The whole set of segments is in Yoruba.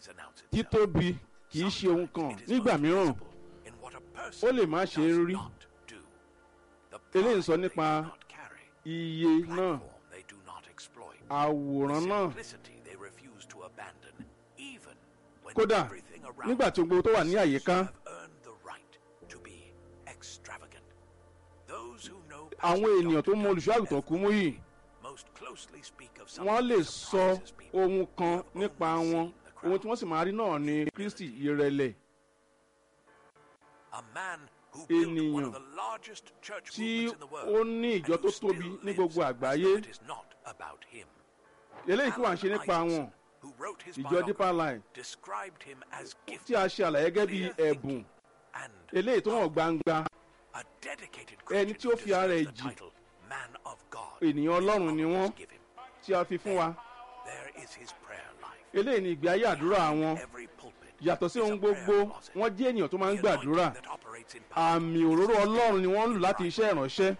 always announce itself. títóbi kì í ṣe ohun kan It is nígbà most mìíràn visible in what a person ó lè má ṣe does rí. not do. The Eléyìí ń pride sọ they nípa do not carry. iye náà Platform they do not exploit. àwòrán náà Simplicity they refuse to abandon, even when kódà everything around nígbà tí gbogbo tó wà ní seems àyíká to have earned the right to be extravagant. Those who know àwọn Pastor ènìyàn tó Dr. mọ olùṣọ́ àgùntàn kú mú yìí most closely speak of wọ́n something lè that sọ surprises people ohun who kan have nípa only wọn seen the ohun tí crowd. wọ́n sì máa rí náà ni kristi ìrẹ̀lẹ̀ A man who built one ènìyàn of the largest church tí movements in the world ó ní ìjọ and tó who still tóbi ní lives gbogbo as àgbáyé though it is not about him. eléyìí kí wàá ṣe Alan nípa wọn Isaacson, who wrote his ìjọ biography, deeper line described him as tí gifted a ṣe àlàyé gẹ́gẹ́ bí clear ẹ̀bùn thinking, and eléyìí tó hàn gbangba a dedicated ẹni Christian tí ó who fi ara ẹ̀ deserves the jì. title Man of God. Ènìyàn Ọlọ́run ni God wọ́n. has given. tí a fi fún wa There is his prayer life. eléyìí ni ìgbé ayé àdúrà wọn Every pulpit yàtọ̀ sí is a ohun prayer gbogbo closet. wọ́n jẹ́ ènìyàn tó máa ń The gbàdúrà anointing that operates in power àmì òróró ọlọ́run ni wọ́n ń lò láti iṣẹ́ ìránṣẹ́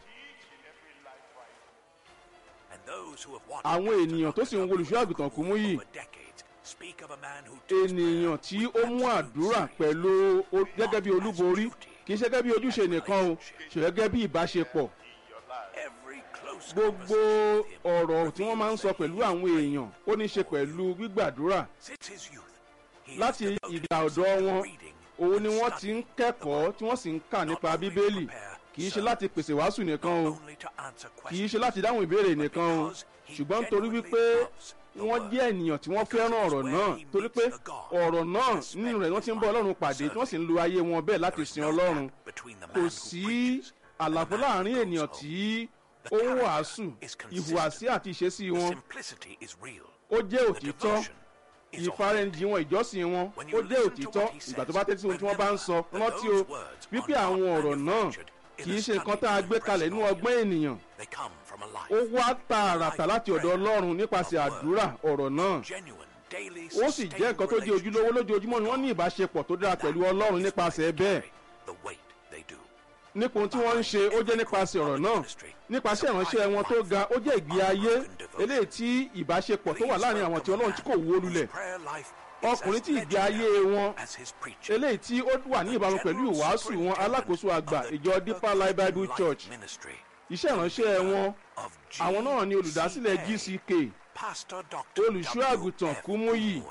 And those who have watched Àwọn Pastor ènìyàn tó sì ń wo olùṣọ́ àgùntàn kú mú yìí, over decades speak of a man who takes ènìyàn prayer tí ó mú absolute àdúrà serious. pẹ̀lú o- gẹ́gẹ́ bí olúborí kì í ṣe gẹ́gẹ́ bí ojúṣe nìkan o ṣe gẹ́gẹ́ bí ìbáṣepọ̀ Every close gbogbo conversation with him ọ̀rọ̀ tí wọ́n máa ń sọ reveals pẹ̀lú that he àwọn èèyàn ó ní í ṣe pẹ̀lú gbígbàdúrà Since his youth, he has láti devoted ìgbà himself ọ̀dọ́ to wọn reading òun and ni wọ́n ti studying ń kẹ́kọ̀ọ́ tí wọ́n sì ń kà nípa bíbélì kì í ṣe láti pèsè wàásù nìkan o not only to answer kì í ṣe questions, láti dáhùn ìbéèrè nìkan o because he ṣùgbọ́n nítorí genuinely wípé loves the wọ́n word. jẹ́ ènìyàn tí wọ́n fẹ́ràn ọ̀rọ̀ náà torí pé ọ̀rọ̀ náà nínú rẹ̀ wọ́n ti ń bọ́ ọlọ́run pàdé tí wọ́n sì ń lo ayé wọn bẹ́ẹ̀ láti There is sin no ọlọ́run gap between the man kò who sí preaches and the àlàfo man who láàrin goes ènìyàn home. tí The ó ń character wàásù is consistent. ìhùwàsí àti ìṣesí The wọn simplicity is real. ó jẹ́ The òtítọ́ devotion is ìfarẹ́njì wọn ìjọsìn wọn When ó you jẹ́ listen to òtítọ́ what he ìgbà tó says, bá tẹ́tí sí ohun tí wọ́n bá ń sọ remember that rántí o those words wípé are àwọn not ọ̀rọ̀ náà manufactured in kì í a ṣe nǹkan study tá a and gbé kalẹ̀ nínú impression ọgbọ́n ènìyàn They come from a life. ó wá tààràtà láti ọ̀dọ̀ ọlọ́run nípasẹ̀ àdúrà ọ̀rọ̀ náà Genuine, daily, ó sì jẹ́ nǹkan tó jẹ́ ojúlówó lójoojúmọ́ ni wọ́n ní ìbáṣepọ̀ tó dára pẹ̀lú ọlọ́run nípasẹ̀ bẹ́ẹ̀ The weight they do. nípa ohun tí wọ́n ń ṣe ó jẹ́ nípasẹ̀ ọ̀rọ̀ náà nípasẹ̀ ìránṣẹ́ wọn tó ga ó jẹ́ ìgbé ayé eléyìí tí ìbáṣepọ̀ tó wà láàrin àwọn tí ọlọ́run tí kò wó lulẹ̀ ọkùnrin tí ìgbé ayé wọn eléyìí tí ó wà ní ìbámu pẹ̀lú ìwàásù wọn alákòóso àgbà ìjọ deeper life bible church iṣẹ́ ìránṣẹ́ wọn àwọn náà ni olùdásílẹ̀ gck olùṣọ́ àgùntàn Kúmúyì.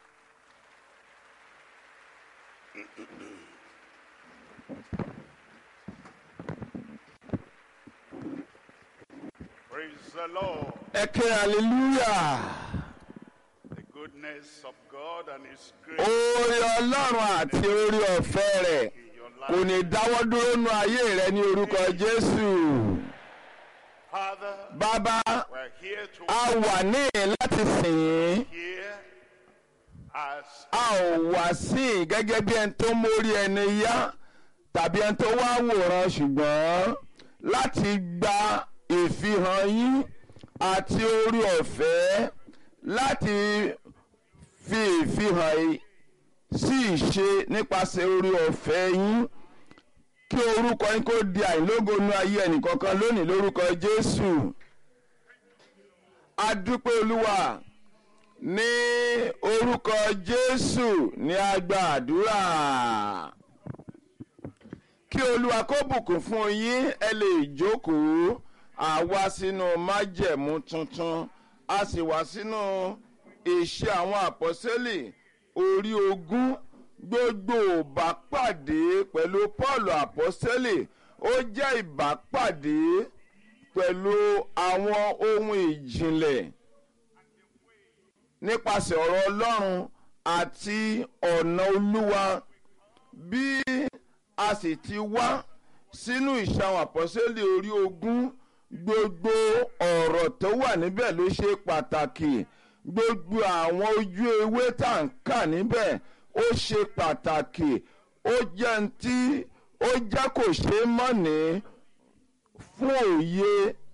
Praise the Lord. ẹ ké hallelujah The goodness of God and His grace oore ọlọ́run àti oore ọ̀fẹ́ rẹ̀ in your kò life. ní dáwọ́ dúró nú ayé rẹ ní orúkọ jésù Father, bàbá we're here to a wà níhìn láti sìn yín hear as a ò wá sí i gẹ́gẹ́ bí ẹni tó mórí ẹni yá tàbí ẹni tó wá wòran ṣùgbọ́n láti gba ìfihàn yín àti orí ọ̀fẹ́ láti fi ìfihàn yìí sí ìṣe nípasẹ̀ orí ọ̀fẹ́ yín kí orúkọ yín kó di àìlógo nú ayé ẹnìkankan lónìí lórúkọ Jésù a dúpẹ́ Olúwa ní orúkọ Jésù ní a gba àdúrà kí Olúwa kó bùkún fún yín ẹ lè jókòó àwa sínú májẹ̀mú tuntun a sì wá sínú ìṣe àwọn àpọ́sẹ́lì orí ogún gbogbo ìbápàdé pẹ̀lú Paul àpọ́sẹ́lì ó jẹ́ ìbápàdé pẹ̀lú àwọn ohun ìjìnlẹ̀ nípasẹ̀ ọ̀rọ̀ Ọlọ́run àti ọ̀nà Olúwa bí a sì ti wá sínú ìṣàwọn àpọ́sẹ́lì orí ogún gbogbo ọ̀rọ̀ tó wà níbẹ̀ ló ṣe pàtàkì gbogbo àwọn ojú ewé tá à ń kà níbẹ̀ ó ṣe pàtàkì ó jẹ́ ń tí ó jẹ́ kò ṣeé mọ̀ní fún òye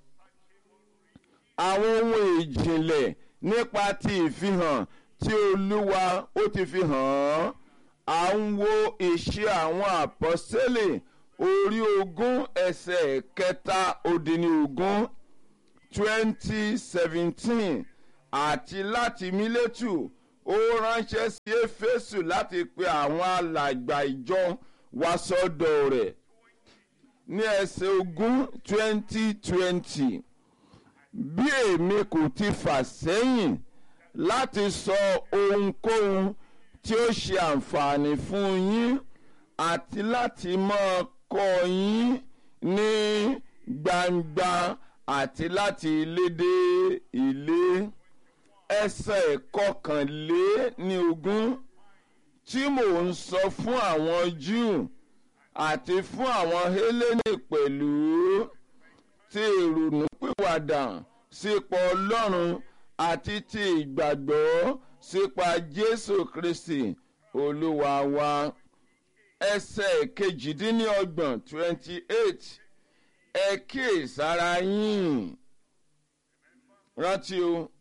àwọn ohun ìjìnlẹ̀ nípa ti ìfihàn tí olúwa ó ti fi hàn án à ń wo ìṣe àwọn àpọ́sẹ́lẹ̀ orí ogún ẹsẹ̀ kẹta òdìní ogún twenty seventeen àti láti mílẹ́tù ó ránṣẹ́ sí éfésù láti pe àwọn alàgbà ìjọ wá sọ́dọ̀ rẹ̀ ní ẹsẹ̀ ogún twenty twenty bí èmi kò ti fà sẹ́yìn láti sọ ohunkóhun tí ó ṣe àǹfààní fún yín àti láti máa kọ́ yín ní gbangba àti láti ilé dé ilé ẹsẹ̀ kọkànlé ní ogún tí mò ń sọ fún àwọn Júù àti fún àwọn Hélénì pẹ̀lú ti ìrònúpìwàdà sípa Ọlọ́run àti ti ìgbàgbọ́ sípa Jésù Kristi Olúwa wa ẹsẹ̀ kejìdínlọ́gbọ̀n twenty eight ẹ kíyèsára yín rántí o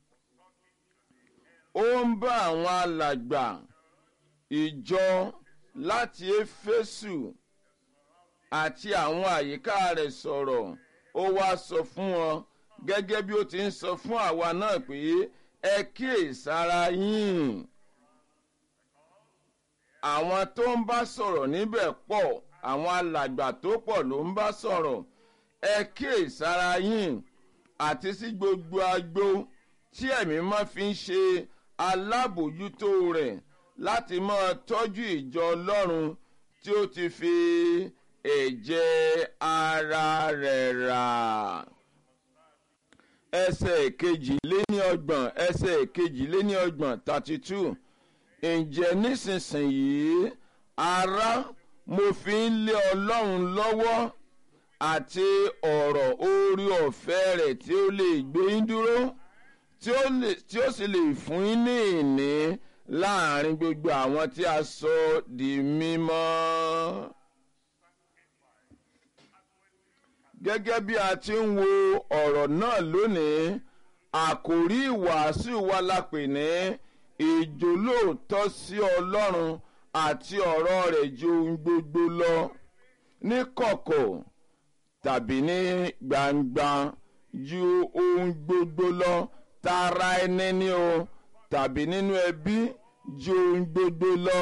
ó ń bá àwọn alàgbà ìjọ láti éfésù àti àwọn àyíká rẹ̀ sọ̀rọ̀ ó wá sọ fún wọn gẹ́gẹ́ bí ó ti ń sọ fún àwa náà pé ẹ kíyèsára yín àwọn tó ń bá sọ̀rọ̀ níbẹ̀ pọ̀ àwọn alàgbà tó pọ̀ ló ń bá sọ̀rọ̀ ẹ kíyèsára yín àti sí gbogbo agbo tí ẹ̀mí máa fi ń ṣe alábòjútó rẹ̀ láti máa tọ́jú ìjọ ọlọ́run tí ó ti fi ẹ̀jẹ̀ ara rẹ̀ rà. ẹsẹ̀ kejìléníọgbọ̀n ẹsẹ̀ kejìléníọgbọ̀n thirty two ǹjẹ́ nísinsìnyí ará mo fi ń lé ọlọ́run lọ́wọ́ àti ọ̀rọ̀ orí ọ̀fẹ́ rẹ̀ tí ó lè gbé yín dúró tí ó sì lè fún yín ní ìní láàrin gbogbo àwọn tí a sọ di mímọ́. gẹ́gẹ́ bí a ti ń wo ọ̀rọ̀ náà lónìí àkòrí ìwàásù wa la pè ní ìjólóòtọ́ sí ọlọ́run àti ọ̀rọ̀ rẹ̀ ju ohun gbogbo lọ ní kọ̀kọ̀ tàbí ní gbangba ju ohun gbogbo lọ tara ẹni ní o tàbí nínú ẹbí ju ohun gbogbo lọ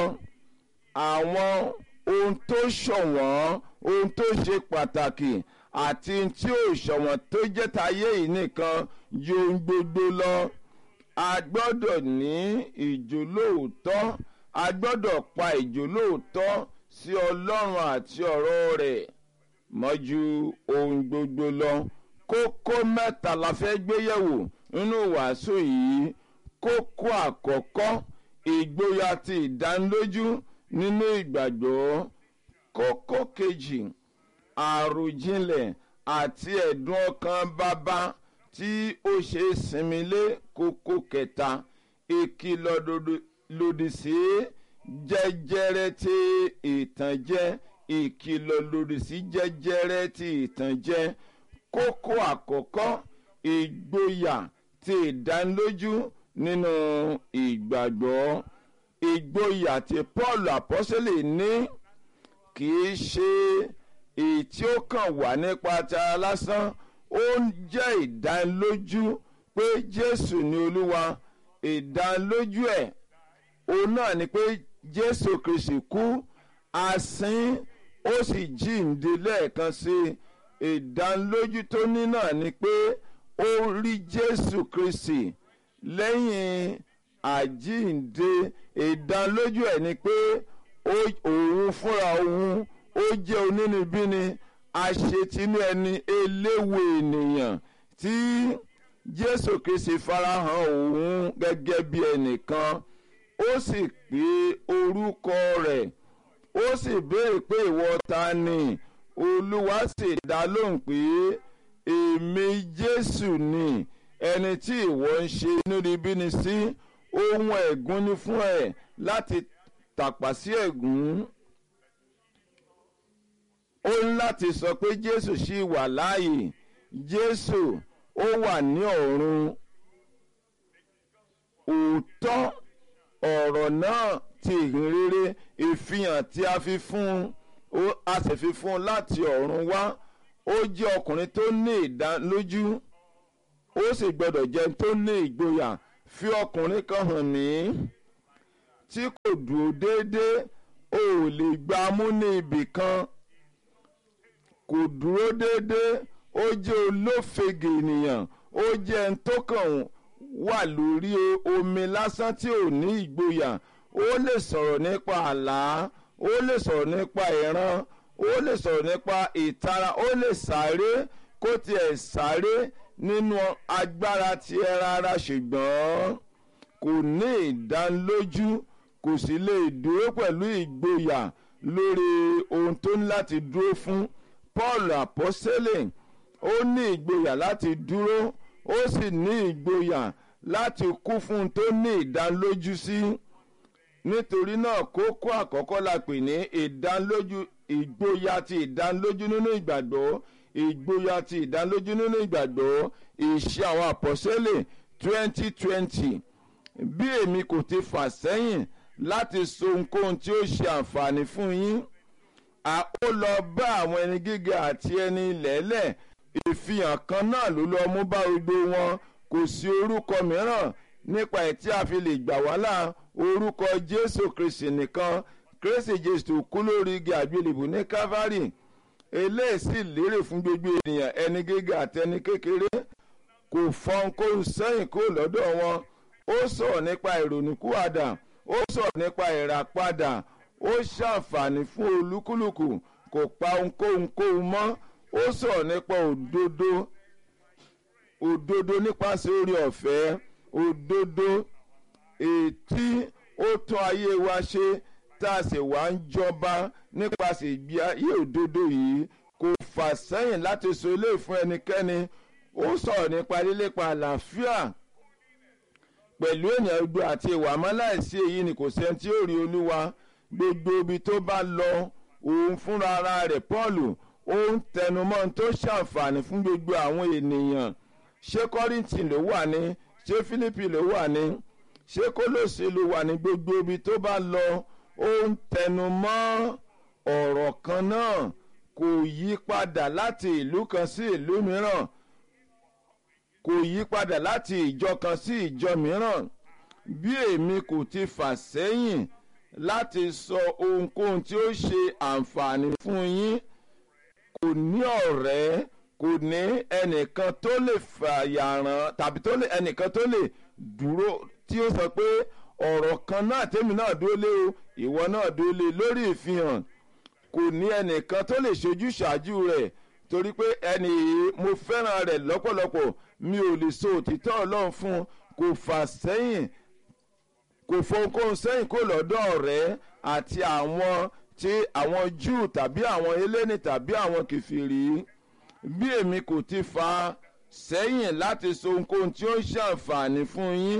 àwọn ohun tó ṣọ̀wọ́n ohun tó ṣe pàtàkì àti tí ò ṣọ̀wọ́n tó jẹ́ tayé yìí nìkan ju ohun gbogbo lọ a gbọ́dọ̀ ní ìjólóòtọ́ a gbọ́dọ̀ pa ìjólóòtọ́ sí ọlọ́run àti ọ̀rọ̀ rẹ̀ mọ́jú ohun gbogbo lọ kókó mẹ́ta la fẹ́ gbé yẹ̀wò nínú wàásù yìí kókó àkọ́kọ́ ìgboyà ti ìdánilójú nínú ìgbàgbọ́ kókó kejì àròjinlẹ̀ àti ẹ̀dùn ọkàn bàbá tí ó ṣe é sinmi lé kókó kẹta ìkìlọ̀ lòdì sí jẹjẹrẹ ti ìtànjẹ ìkìlọ̀ lòdì sí jẹjẹrẹ ti ìtànjẹ kókó àkọ́kọ́ ìgboyà ti ìdánilójú nínú ìgbàgbọ́ ìgboyà tí Paul apọ́sẹ̀lẹ̀ ní kì í ṣe èyí tí ó kàn wá nípa tara lásán ó jẹ́ ìdánilójú pé Jésù ni Olúwa ìdánilójú ẹ̀ òun náà ni pé Jésù Kristi kú asín ó sì jíǹde lẹ́ẹ̀kan sí ìdánilójú tó ní náà ni pé ó rí Jésù Kristi lẹ́yìn àjíǹde ìdánilójú ẹ̀ ni pé òun fúnra òun ó jẹ́ onínúbíni aṣetinú ẹni eléwo ènìyàn tí Jésù Kristi farahàn òun gẹ́gẹ́ bí ẹnìkan ó sì pé orúkọ rẹ̀ ó sì béèrè pé ìwọ ta ni Olúwa sì dá lóhùn pé èmi Jésù ni ẹni tí ìwọ ń ṣe inúnibíni sí ohun ẹ̀gún ni fún ẹ láti tàpá sí ẹ̀gún ó ń láti sọ pé Jésù ṣì wà láàyè Jésù ó wà ní ọ̀run òótọ́ ọ̀rọ̀ náà ti ìhìnrere ìfihàn tí a fi fún un a sì fi fún un láti ọ̀run wá ó jẹ́ ọkùnrin tó ní ìdánilójú ó sì gbọ́dọ̀ jẹ́ tó ní ìgboyà fi ọkùnrin kan hàn mí tí kò dúró déédéé o ò lè gbá mú ní ibì kan kò dúró déédéé ó jẹ́ olófege ènìyàn ó jẹ́ ẹni tó kàn wà lórí omi lásán tí ò ní ìgboyà ó lè sọ̀rọ̀ nípa àlá ó lè sọ̀rọ̀ nípa ìran ó lè sọ̀rọ̀ nípa ìtara ó lè sáré kó tiẹ̀ sáré nínú agbára tiẹ̀ rárá ṣùgbọ́n kò ní ìdánilójú kò sì lè dúró pẹ̀lú ìgboyà lórí ohun tó ní láti dúró fún paul àpọ́sẹ́lẹ̀ ó ní ìgboyà láti dúró ó sì ní ìgboyà láti kú fún un tó ní ìdánilójú sí nítorí náà kókó àkọ́kọ́ la pè ní ìdánilójú ìgboyà ti ìdánilójú nínú ìgbàgbọ́ ìgboyà ti ìdánilójú nínú ìgbàgbọ́ ìṣe àwọn àpọ́sẹ́lẹ̀ twenty twenty bí èmi kò ti fà sẹ́yìn láti so ohunkóhun tí ó ṣe àǹfààní fún yín a ó lọ bá àwọn ẹni gíga àti ẹni lẹ́lẹ̀ ìfihàn kan náà ló lọ mú bá gbogbo wọn kò sí orúkọ mìíràn nípa ẹ̀ tí a fi lè gbà wá là orúkọ jésù kristi nìkan kristi jésù kú lórí igi àgbélébù ní calvary eléyìí sì lérè fún gbogbo ènìyàn ẹni gíga àti ẹni kékeré kò fọ́n kó sẹ́yìn kó lọ́dọ̀ wọn ó sọ̀rọ̀ nípa ìrònúkúwàdà ó sọ̀rọ̀ nípa ìràpadà ó ṣàǹfààní fún olúkúlùkù kò pa ohunkóhun kóhun mọ́ ó sọ̀rọ̀ nípa òdodo òdodo nípasẹ̀ orí ọ̀fẹ́ òdodo ètí ó tún ayé wa ṣe tá a sì wá ń jọba nípasẹ̀ ìgbé ayé òdodo yìí kò fà sẹ́yìn láti so ilé fún ẹnikẹ́ni ó sọ̀rọ̀ nípa lílépa àlàáfíà pẹ̀lú ènìyàn gbogbo àti ìwà mọ́ láìsí èyí ni kò sẹ́ni tí ó rí olúwa gbogbo ibi tó bá lọ òun fúnra ara rẹ̀ paul ó ń tẹnumọ́ tó ṣàǹfààní fún gbogbo àwọn ènìyàn ṣé kọ́rìntì ló wà ní ṣé fílípì ló wà ní ṣé kólóṣè ló wà ní gbogbo ibi tó bá lọ ó ń tẹnumọ́ ọ̀rọ̀ kan náà kò yí padà láti ìlú kan sí ìlú mìíràn kò yí padà láti ìjọ kan sí ìjọ mìíràn bí èmi kò ti fà sẹ́yìn láti sọ ohunkóhun tí ó ṣe àǹfààní fún yín kò ní ọ̀rẹ́ kò ní ẹnìkan tó lè fàyàrán tàbí tó lè ẹnìkan tó lè dúró tí ó sọ pé ọ̀rọ̀ kan náà tèmi náà dúró lé o ìwọ náà dúró lé lórí ìfihàn kò ní ẹnìkan tó lè ṣojú ṣáájú rẹ̀ torí pé ẹnì yìí mo fẹ́ràn rẹ̀ lọ́pọ̀lọpọ̀ mi ò lè so òtítọ́ ọlọ́run fún kò fà sẹ́yìn kò fohunkóhun sẹ́yìn kó lọ́dọ̀ ọ̀rẹ́ àti àwọn tí àwọn júù tàbí àwọn eléni tàbí àwọn kìfìrí bí èmi kò ti fa sẹ́yìn láti so ohunkóhun tí ó ń ṣàǹfààní fún yín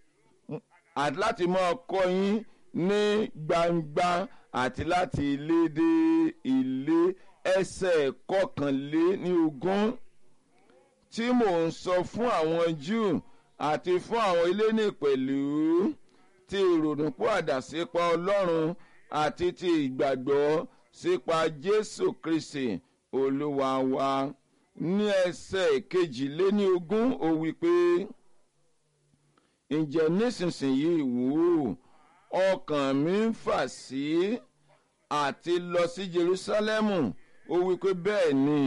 àti láti máa kọ́ yín ní gbangba àti láti ilé dé ilé ẹsẹ̀ kọkànlé ní ogún tí mò ń sọ fún àwọn júù àti fún àwọn eléni pẹ̀lú ti ìrònúpọ̀ àdàsípa ọlọ́run àti ti ìgbàgbọ́ sípa jésù kristi olúwa wa ní ẹsẹ̀ kejìléní ogún ó wí pé ǹjẹ́ nísinsìnyí wò ó ọkàn mi ń fà sí àti lọ sí jerusalemu ó wí pé bẹ́ẹ̀ ni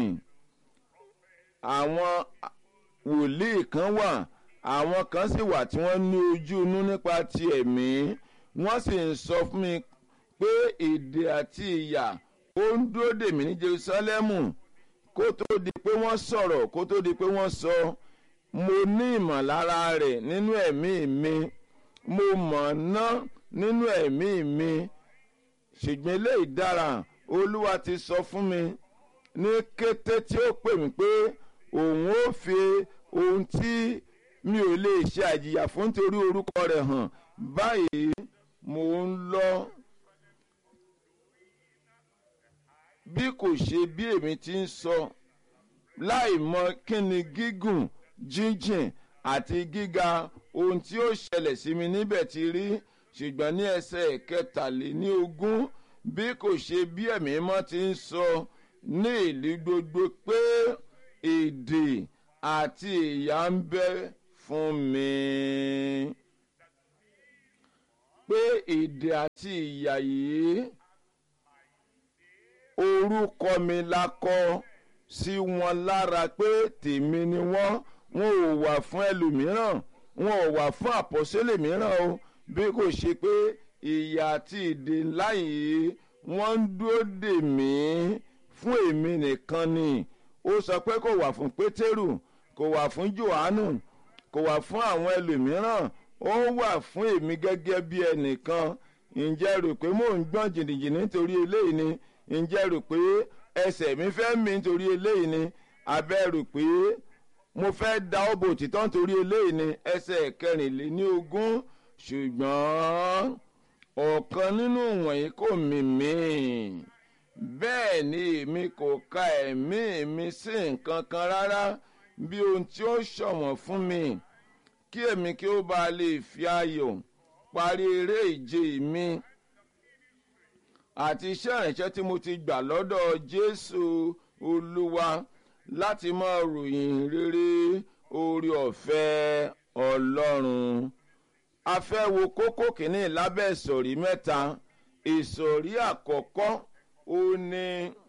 àwọn wòlíì kan wà àwọn kan sì wà tí wọ́n ní ojú inú nípa ti ẹ̀mí wọ́n sì ń sọ fún mi pé èdè àti ìyà ó ń dúró dè mí ní jerusalemu kó tó di pé wọ́n sọ̀rọ̀ kó tó di pé wọ́n sọ mo ní ìmọ̀lára rẹ̀ nínú ẹ̀mí mi mo mọ̀ ná nínú ẹ̀mí mi ṣùgbọ́n eléyìí dára olúwa ti sọ fún mi ní kété tí ó pè mí pé òun ó fi ohun tí mi ò lè ṣe àjìyà fún nítorí orúkọ rẹ̀ hàn báyìí mo ń lọ bí kò ṣe bí èmi ti ń sọ láì mọ kí ni gígùn jíjìn àti gíga ohun tí ó ṣẹlẹ̀ sí mi níbẹ̀ ti rí ṣùgbọ́n ní ẹsẹ̀ kẹtàléní ogún bí kò ṣe bí ẹ̀mí mọ́ ti ń sọ ní ìlú gbogbo pé èdè àti ìyà ń bẹ fún mi. pé èdè àti ìyà yìí orúkọ mi la kọ sí wọn lára pé tèmi ni wọ́n wọn ò wà fún ẹlòmíràn wọn ò wà fún àpọ́sẹ́lẹ̀ mìíràn o bí kò ṣe pé ìyà àti ìdè ńlá yìí wọ́n ń dúró dè mí fún èmi nìkan ni ó sọ pé kò wà fún pétérù kò wà fún johannu kò wà fún àwọn ẹlòmíràn ó wà fún èmi gẹ́gẹ́ bí ẹnìkan ǹjẹ́ rò pé mò ń gbọ́n jìnnìjìnnì nítorí eléyìí ni ǹjẹ́ rò pé ẹsẹ̀ mi fẹ́ mi nítorí eléyìí ni abẹ́ rò pé mo fẹ́ da ọ́ bò títọ́ nítorí eléyìí ni ẹsẹ̀ kẹrìnléní ogún ṣùgbọ́n ọ̀kan nínú wọ̀nyí kò mì mí bẹ́ẹ̀ ni èmi kò ka ẹ̀mí mi sí nǹkan kan rárá bí ohun tí ó ṣọ̀wọ́n fún mi kí èmi kí ó bá lè fi ayọ̀ parí eré ìje mi àti iṣẹ́ ìrìnsẹ́ tí mo ti gbà lọ́dọ̀ jésù olúwa láti máa ròyìn rere orí ọ̀fẹ́ ọlọ́run a fẹ́ wo kókó kìíní lábẹ́ ìsọ̀rí mẹ́ta ìsọ̀rí àkọ́kọ́ ó ní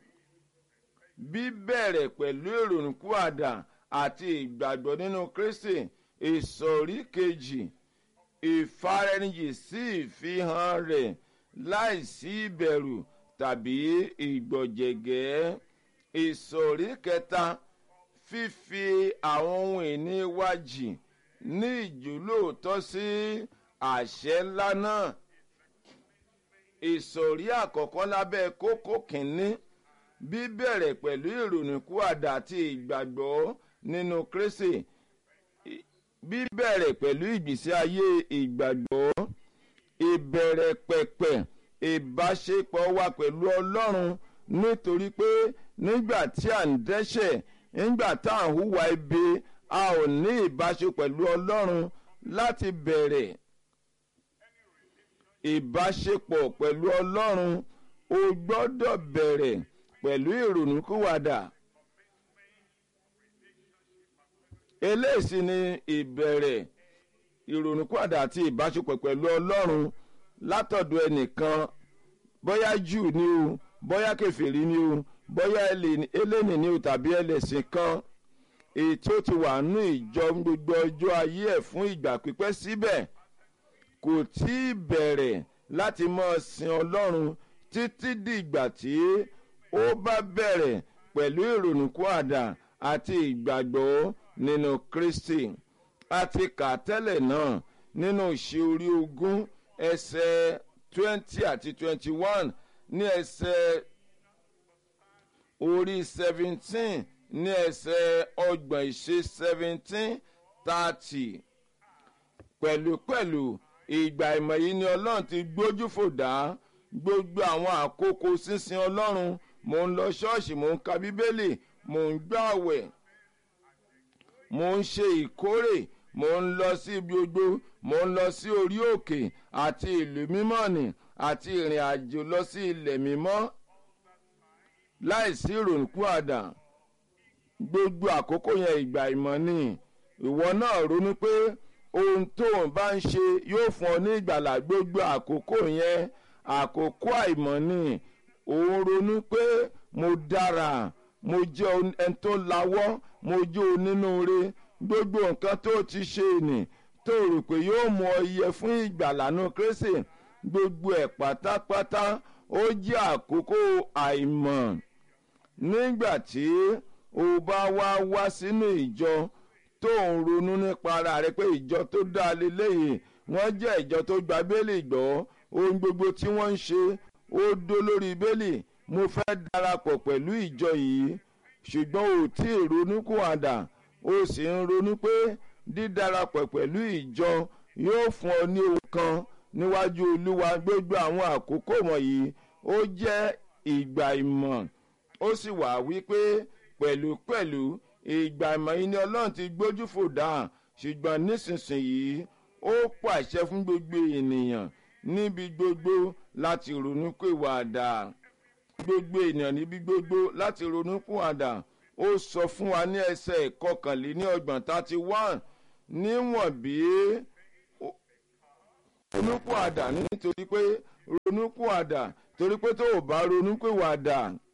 bíbẹ̀rẹ̀ pẹ̀lú ìrònúkúàdà àti ìgbàgbọ́ nínú kristi ìsọ̀rí kejì ìfaraẹnijì sí ìfihàn rẹ̀ láìsí ìbẹ̀rù tàbí ìgbọ̀jẹ̀gẹ́ ìsọ̀rí kẹta fífi àwọn ohun ìní wa jì ní ìjólóòtọ́ sí àṣẹ ńlá náà ìsọ̀rí àkọ́kọ́ lábẹ́ kókó kínní bíbẹ̀rẹ̀ pẹ̀lú ìrònúkúàdà àti ìgbàgbọ́ nínú kristi bíbẹ̀rẹ̀ pẹ̀lú ìgbésí ayé ìgbàgbọ́ ìbẹ̀rẹ̀ pẹ̀pẹ̀ ìbáṣepọ̀ wa pẹ̀lú ọlọ́run nítorí pé nígbà tí à ń dẹ́ṣẹ̀ nígbà tá à ń hùwà ibi a ò ní ìbáṣepọ̀ pẹ̀lú ọlọ́run láti bẹ̀rẹ̀ ìbáṣepọ̀ pẹ̀lú ọlọ́run o gbọ́dọ̀ bẹ̀rẹ̀ pẹ̀lú ìrònúkúwàdà eléyìí sì ni ìbẹ̀rẹ̀ ìrònúkúwàdà àti ìbáṣepọ̀ pẹ̀lú ọlọ́run látọ̀dọ̀ ẹnìkan bóyá jù ni o bóyá kẹfìrí ni o bóyá eléni ni o tàbí ẹlẹ́sìn kan èyí tí ó ti wà nù ìjọ gbogbo ọjọ́ ayé ẹ̀ fún ìgbà pípẹ́ síbẹ̀ kò tí ì bẹ̀rẹ̀ láti máa sin ọlọ́run títí dìgbà tí ó bá bẹ̀rẹ̀ pẹ̀lú ìrònúkúàdà àti ìgbàgbọ́ nínú kristi a ti kà tẹ́lẹ̀ náà nínú ìṣe orí ogún ẹsẹ̀ twenty àti twenty one ní ẹsẹ̀ orí seventeen ní ẹsẹ̀ ọgbọ̀n ìṣe seventeen thirty pẹ̀lúpẹ̀lú ìgbà ìmọ̀ yìí ni ọlọ́run ti gbójú fò dá gbogbo àwọn àkókò sísin ọlọ́run mò ń lọ ṣọ́ọ̀ṣì mò ń ka bíbélì mò ń gbàwẹ̀ mò ń ṣe ìkórè mò ń lọ sí ibi gbogbo mò ń lọ sí orí òkè àti ìlú mímọ́ nì àti ìrìn àjò lọ sí ilẹ̀ mímọ́ láìsí ìrònúkú àdá gbogbo àkókò yẹn ìgbà ìmọ̀ ni ìwọ náà ronú pé ohun tó ń bá ń ṣe yóò fún ọ ní ìgbàlà gbogbo àkókò yẹn àkókò àìmọ̀ ni òun ronú pé mo dára mo jẹ́ ẹni tó lawọ́ mo jẹ́ onínúure gbogbo nǹkan tó ti ṣe nì tó rò pé yóò mú ọ yẹ fún ìgbàlànà kérésì gbogbo ẹ̀ pátápátá ó jẹ́ àkókò àìmọ̀ nígbà tí o bá wá wá sínú ìjọ tó ń ronú nípa ara rẹ pé ìjọ tó dá leléyìí wọ́n jẹ́ ìjọ tó gba bẹ́ẹ̀lì gbọ́ ohun gbogbo tí wọ́n ń ṣe ó dó lórí bẹ́ẹ̀lì mo fẹ́ darapọ̀ pẹ̀lú ìjọ yìí ṣùgbọ́n ò tí ì ronú kó àdà ó sì ń ronú pé dídarapọ̀ pẹ̀lú ìjọ yóò fún ọ ní ohun kan níwájú olúwa gbogbo àwọn àkókò wọ̀nyí ó jẹ́ ìgbà ìmọ̀ ó sì wà wípé pẹ̀lúpẹ̀lú ìgbà ìmọ̀ yìí ni ọlọ́run ti gbójú fò dáhùn ṣùgbọ́n nísinsìnyí ó pàṣẹ fún gbogbo ènìyàn níbi gbogbo láti ronú pé wàdà gbogbo ènìyàn níbi gbogbo láti ronú pé wàdà ó sọ fún wa ní ẹsẹ̀ ìkọkànléní ọgbọ̀n thirty one níwọ̀n bí ronúpìwàdà nítorí pé ronúpìwàdà torí pé tó o bá ronúpìwàdà.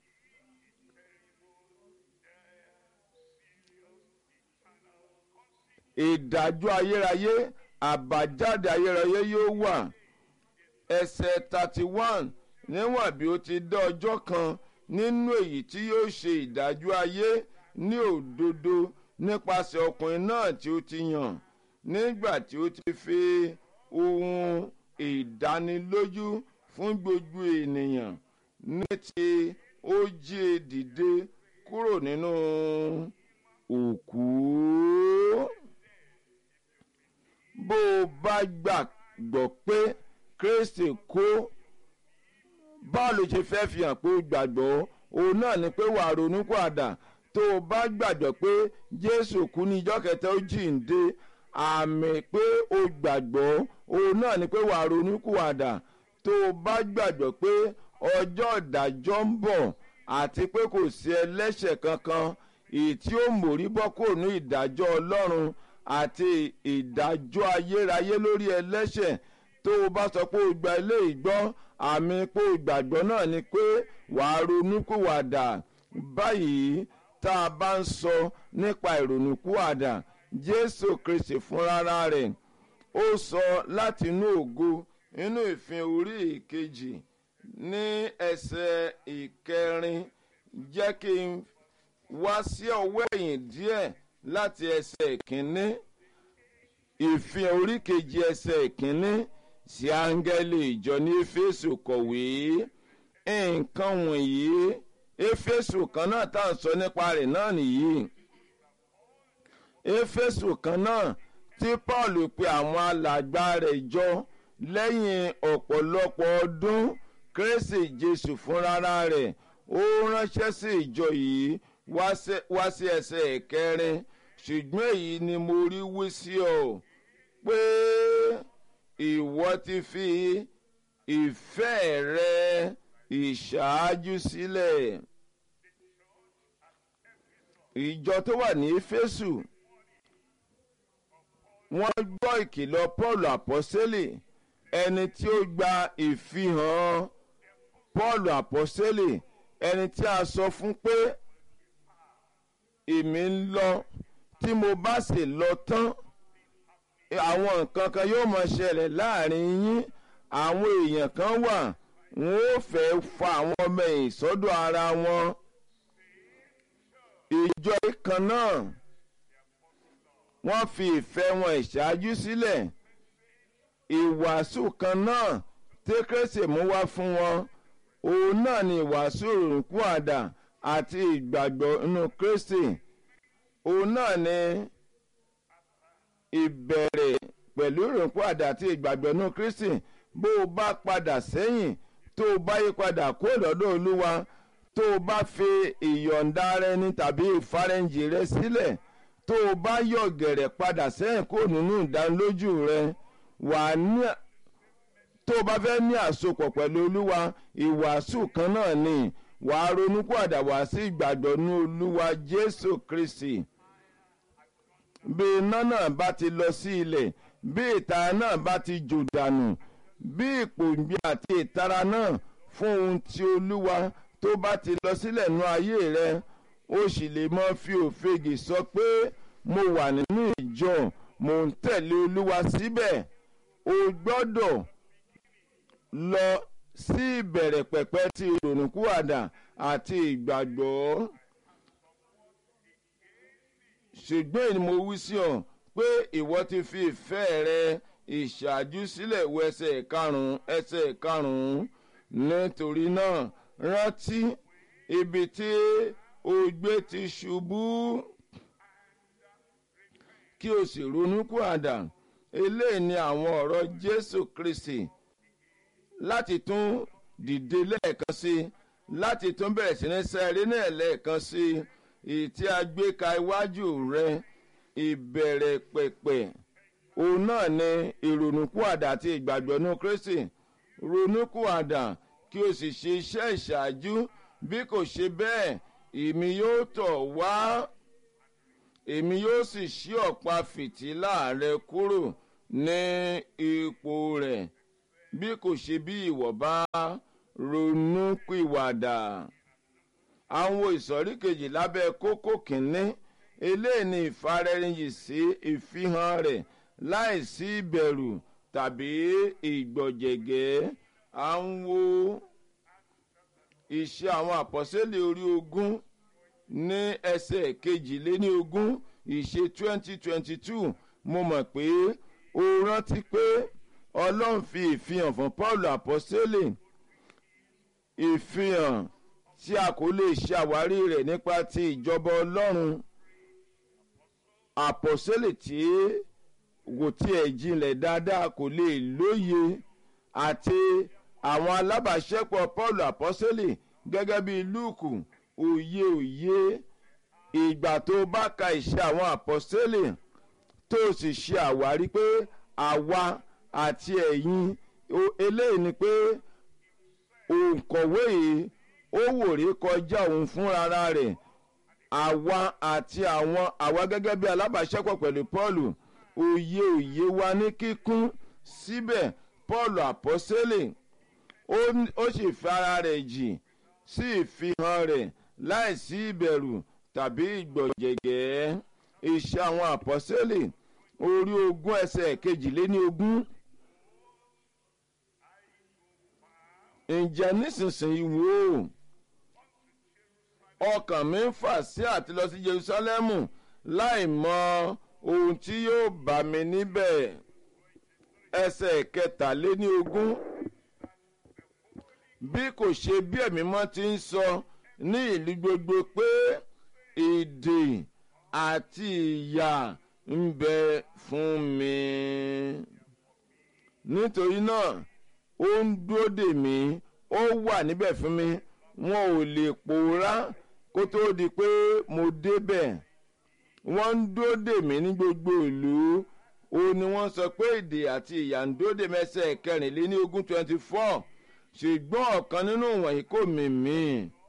ìdájọ́ ayérayé àbájáde ayérayé yóò wà ẹsẹ̀ thirty one níwọ̀n bí ó ti dá ọjọ́ kan nínú èyí tí yóò ṣe ìdájọ́ ayé ní òdodo nípasẹ̀ ọkùnrin náà tí ó ti yàn nígbà tí ó ti fi ohun ìdánilójú fún gbogbo ènìyàn ní ti ó jí e dìde kúrò nínú òkú. bó o bá gbàgbọ́ pé kristi kó báwo ló ṣe fẹ́ fi hàn pé o gbàgbọ́ òun náà ni pé wàá ronú padà tó o bá gbàgbọ́ pé jésù kú ní ijọ́ kẹta ó jíǹde àmì pé o gbàgbọ́ òun náà ni pé wàá ronú padà tó o bá gbàgbọ́ pé ọjọ́ ìdájọ́ ń bọ̀ àti pé kò sí ẹlẹ́ṣẹ̀ kankan èyí tí ó mórí bọ́ kò ní ìdájọ́ ọlọ́run àti ìdájọ́ ayérayé lórí ẹlẹ́ṣẹ̀ tó o bá sọ pé o gba ilé ìgbọ́ àmì pé o gbàgbọ́ náà ni pé wàá ronúkúwàdà báyìí tá a bá ń sọ nípa ìrònúkúwàdà jésù kristi fúnra rẹ̀ ó sọ láti inú ògo inú ìfin orí ìkejì ní ẹsẹ̀ ìkẹrin jẹ́ kí n wá sí ọwọ́ ẹ̀yìn díẹ̀ láti ẹsẹ̀ ìkíní ìfin orí kejì ẹsẹ̀ ìkíní sí áńgẹ́lì ìjọ ní éfésù kọ̀wé nǹkan wọ̀nyí éfésù kan náà tá à ń sọ nípa rẹ̀ náà nìyí éfésù kan náà tí paul pe àwọn alàgbà rẹ̀ jọ lẹ́yìn ọ̀pọ̀lọpọ̀ ọdún kérésì jésù fúnra rẹ̀ ó ránṣẹ́ sí ìjọ yìí wá sí ẹsẹ̀ ìkẹrin ṣùgbọ́n èyí ni mo rí wí sí ọ pé ìwọ ti fi ìfẹ́ rẹ ìṣáájú sílẹ̀. ìjọ tó wà ní éfésù wọ́n gbọ́ ìkìlọ̀ paul àpọ́sẹ́lì ẹni tí ó gba ìfihàn paul àpọ́sẹ́lì ẹni tí a sọ fún pé èmi ń lọ tí mo bá sì lọ tán àwọn nǹkan kan yóò máa ṣẹlẹ̀ láàrin yín àwọn èèyàn kan wà wọn ò fẹ́ fa àwọn ọmọ ẹ̀yìn sọ́dọ̀ ara wọn ìjọ kan náà wọ́n fi ìfẹ́ wọn ìṣáájú sílẹ̀ ìwàásù kan náà tékèsè mú wá fún wọn òun náà ni ìwàásù òrùnkú àdá àti ìgbàgbọ́ inú kristi òun náà ni ìbẹ̀rẹ̀ pẹ̀lú òrùnkú àdá àti ìgbàgbọ́ inú kristi bó o bá padà sẹ́yìn tó o bá yí padà kó lọ́dọ̀ olúwa tó o bá fi ìyọ̀ǹda rẹ ní tàbí ìfarẹ́ǹjì rẹ sílẹ̀ tó o bá yọ̀ gẹ̀rẹ̀ padà sẹ́yìn kó nínú ìdánilójú rẹ wà ní tó o bá fẹ́ ní àsopọ̀ pẹ̀lú olúwa ìwàásù kan náà ni wàá ronú padà wá sí ìgbàgbọ́ ní olúwa jésù kristi bí iná náà bá ti lọ sí ilẹ̀ bí ìtara náà bá ti jò dànù bí ìpòǹgbẹ àti ìtara náà fún ohun tí olúwa tó bá ti lọ sílẹ̀ nú ayé rẹ ó sì lè mọ fi òfegè sọ pé mo wà nínú ìjọ mò ń tẹ̀lé olúwa síbẹ̀ o gbọ́dọ̀ lọ sí ìbẹ̀rẹ̀ pẹ̀pẹ̀ ti ìrònúkúwàdà àti ìgbàgbọ́ ṣùgbọ́n èyí mo wí sí ọ pé ìwọ ti fi ìfẹ́ rẹ ìṣáájú sílẹ̀ wọ ẹsẹ̀ karùn-ún ẹsẹ̀ karùn-ún nítorí náà rántí ibi tí o gbé ti ṣubú kí o sì ronú kú àdá eléyìí ni àwọn ọ̀rọ̀ jésù kristi láti tún dìde lẹ́ẹ̀kan sí láti tún bẹ̀rẹ̀ sí ní sẹ́rí náà lẹ́ẹ̀kan sí èyí tí a gbé ka iwájú rẹ ìbẹ̀rẹ̀ pẹ̀pẹ̀ òun náà ni ìrònúkúàdà àti ìgbàgbọ́ nínú kristi ronúkúàdà kí o sì ṣe iṣẹ́ ìṣáájú bí kò ṣe bẹ́ẹ̀ èmi yóò tọ̀ wá èmi yóò sì ṣí ọ̀pá fìtílà rẹ kúrò ní ipò rẹ̀ bí kò ṣe bí ìwọ bá ronú pìwàdà àwọn ìsọ̀rí kejì lábẹ́ kókó kìíní eléyìí ni ìfarẹ́rìnyì sí ìfihàn rẹ̀ láìsí ìbẹ̀rù tàbí ìgbọ̀jẹ̀gẹ́ à ń wo iṣẹ́ àwọn àpọ́sẹ́lẹ̀ orí ogún ní ẹsẹ̀ kejìléní ogún ìṣe twenty twenty two mo mọ̀ pé o rántí pé ọlọ́run fi ìfihàn fún paul àpọ́sẹ́lẹ̀ ìfihàn tí a kò lè ṣe àwárí rẹ̀ nípa ti ìjọba ọlọ́run àpọ́sẹ́lẹ̀ tí kò tiẹ̀ jinlẹ̀ dáadáa kò lè lóye àti àwọn alábàáṣẹ́pọ̀ paul àpọ́sẹ́lẹ̀ gẹ́gẹ́ bíi lúùkù òye òye ìgbà tó bá ka ìṣe àwọn àpọ́sẹ́lẹ̀ tó sì ṣe àwárí pé àwa àti ẹ̀yin eléyìí ni pé òǹkọ̀wé yìí ó wòrè kọjá òun fúnra rẹ̀ àwa àti àwọn àwa gẹ́gẹ́ bí alábàáṣẹ́pọ̀ pẹ̀lú paul òye òye wa ní kíkún síbẹ̀ paul àpọ́sẹ́lẹ̀ ó sì fi ara rẹ̀ jì sí ìfihàn rẹ̀ láìsí ìbẹ̀rù tàbí ìgbọ̀jẹ̀gẹ́ iṣẹ́ àwọn àpọ́sẹ́lẹ̀ orí ogún ẹsẹ̀ kejìléní ogún. ǹjẹ́ nísinsìnyí wò ó ọkàn mi ń fà sí àti lọ sí jerusalemu láì mọ ohun tí yóò bá mi níbẹ̀ ẹsẹ̀ kẹtàléní ogún bí kò ṣe bí ẹ̀mí mọ́ ti ń sọ ní ìlú gbogbo pé èdè àti ìyà ń bẹ fún mi nítorí náà ó ń dúró dè mí ó wà níbẹ̀ fún mi wọn ò lè pòórá kó tó di pé mo débẹ̀ wọ́n ń dúró dè mí ní gbogbo ìlú ó ní wọ́n sọ pé èdè àti ìyà ń dúró dè mẹ́sẹ̀ kẹrìnléní ogún twenty four ṣùgbọ́n ọ̀kan nínú wọ̀nyí kò mì mí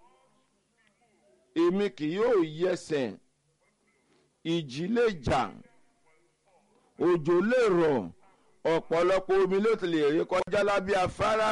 èmi kì yóò yẹsẹ̀ ìjì lè jà òjò lè rọ̀ ọ̀pọ̀lọpọ̀ omi ló ti lè rí kọjá lábẹ́ afárá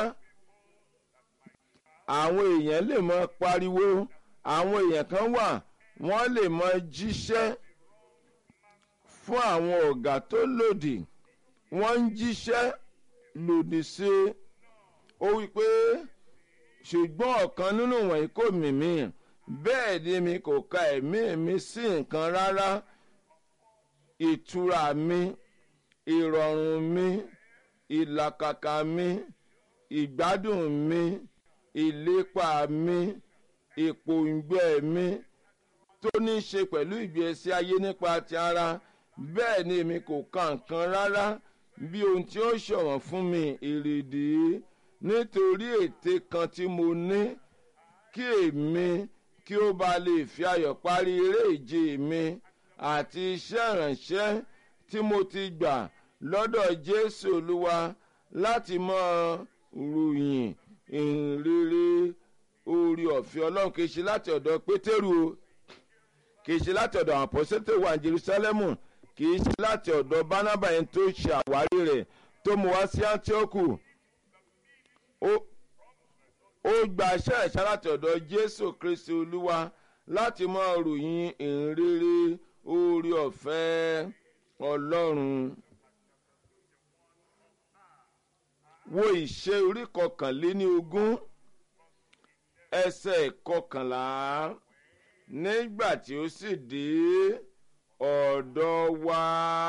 àwọn èèyàn lè mọ pariwo àwọn èèyàn kan wà wọ́n lè mọ jíṣẹ́ fún àwọn ọ̀gá tó lòdì wọ́n ń jíṣẹ́ lòdì sí ó wí pé ṣùgbọ́n ọ̀kan nínú wọ̀nyí kò mì mí bẹ́ẹ̀ ni mi kò ka ẹ̀mí mi sí nǹkan rárá ìtura mi ìrọ̀rùn mi ìlàkàkà mi ìgbádùn mi ìlépa mi ìpòǹgbẹ mi tó ní í ṣe pẹ̀lú ìgbésí ayé nípa ti ara bẹ́ẹ̀ ni èmi kò ka nǹkan rárá bí ohun tí ó ṣọ̀wọ́n fún mi ìrìdí nítorí ète kan tí mo ní kí èmi kí ó ba lè fi ayọ̀ parí eré ìje mi àti iṣẹ́ ìrànṣẹ́ tí mo ti gbà lọ́dọ̀ jésù olúwa láti mọ ròyìn ìrere orí ọ̀fẹ́ ọlọ́run kì í ṣe láti ọ̀dọ̀ pétérù o kì í ṣe láti ọ̀dọ̀ àwọn àpọ́sẹ́tẹ̀ wà ní jerusalemu kì í ṣe láti ọ̀dọ̀ bánábà yẹn tó ṣe àwárí rẹ̀ tó mú wá sí antioch ó gba iṣẹ́ ẹ̀ṣá láti ọ̀dọ̀ jésù kristi olúwa láti mọ ròyìn ìrere orí ọ̀fẹ́ ọlọ́run. wo ìṣe orí kọkànléní ogún ẹsẹ̀ kọkànlá nígbà tí ó sì dé ọ̀dọ̀ wa.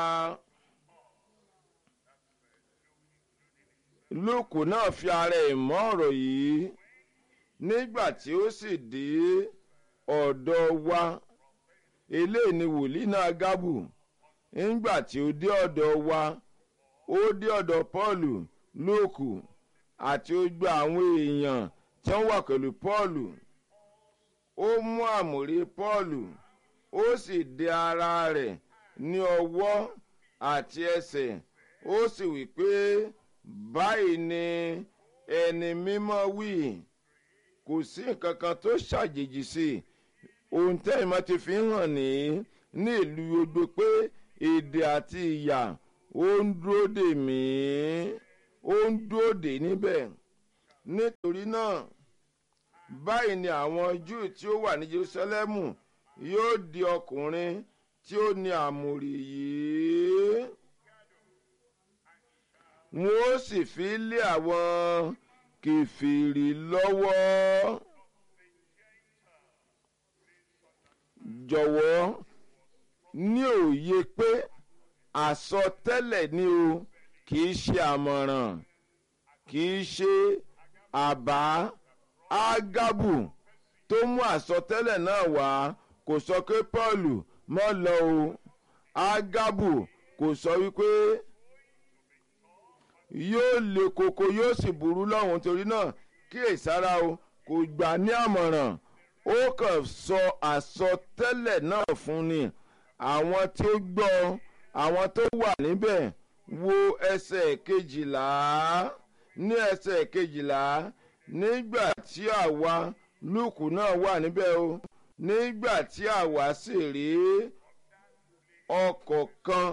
lóòkù náà fi ara ẹ̀ mọ́ ọ̀rọ̀ yìí nígbà tí ó sì dé ọ̀dọ̀ wa eléyìí ni wòlíì náà gábù nígbà tí ó dé ọ̀dọ̀ wa ó dé ọ̀dọ̀ pọ́ọ̀lù lóòkù àti ó gba àwọn èèyàn tí wọ́n wà pẹ̀lú pọ́ọ̀lù ó mú àmùrí pọ́ọ̀lù ó sì dé ara rẹ̀ ní ọwọ́ àti ẹsẹ̀ ó sì wí pé báyìí ni ẹni mímọ́ wí kò sí nǹkan kan tó ṣàjèjì sí i ohun tẹ́yìn máa ti fi hàn ní ní ìlú gbogbo pé èdè àti ìyà ó ń dúró dè mí ó ń dúró dè níbẹ̀ nítorí náà báyìí ni àwọn júù tí ó wà ní jerusalemu yóò di ọkùnrin tí ó ní àmùrè yìí wọn ó sì fi lé àwọn kẹfìrì lọ́wọ́ jọ̀wọ́ ní òye pé àsọtẹ́lẹ̀ ni o kì í ṣe àmọ̀ràn kì í ṣe àbá ágábù tó mú àsọtẹ́lẹ̀ náà wá kò sọ pé pọ́ọ̀lù mọ́ lọ o ágábù kò sọ wípé yóò le koko yóò sì burú lọ́hùn torí náà kíyèsára o kò gbà ní àmọ̀ràn ó kàn sọ àsọtẹ́lẹ̀ náà fún ni àwọn tí ó gbọ́ àwọn tó wà níbẹ̀ wo ẹsẹ̀ kejìlá ní ẹsẹ̀ kejìlá nígbà tí àwa lùkù náà wà níbẹ̀ o nígbà tí àwa sì rí ọkọ̀ kan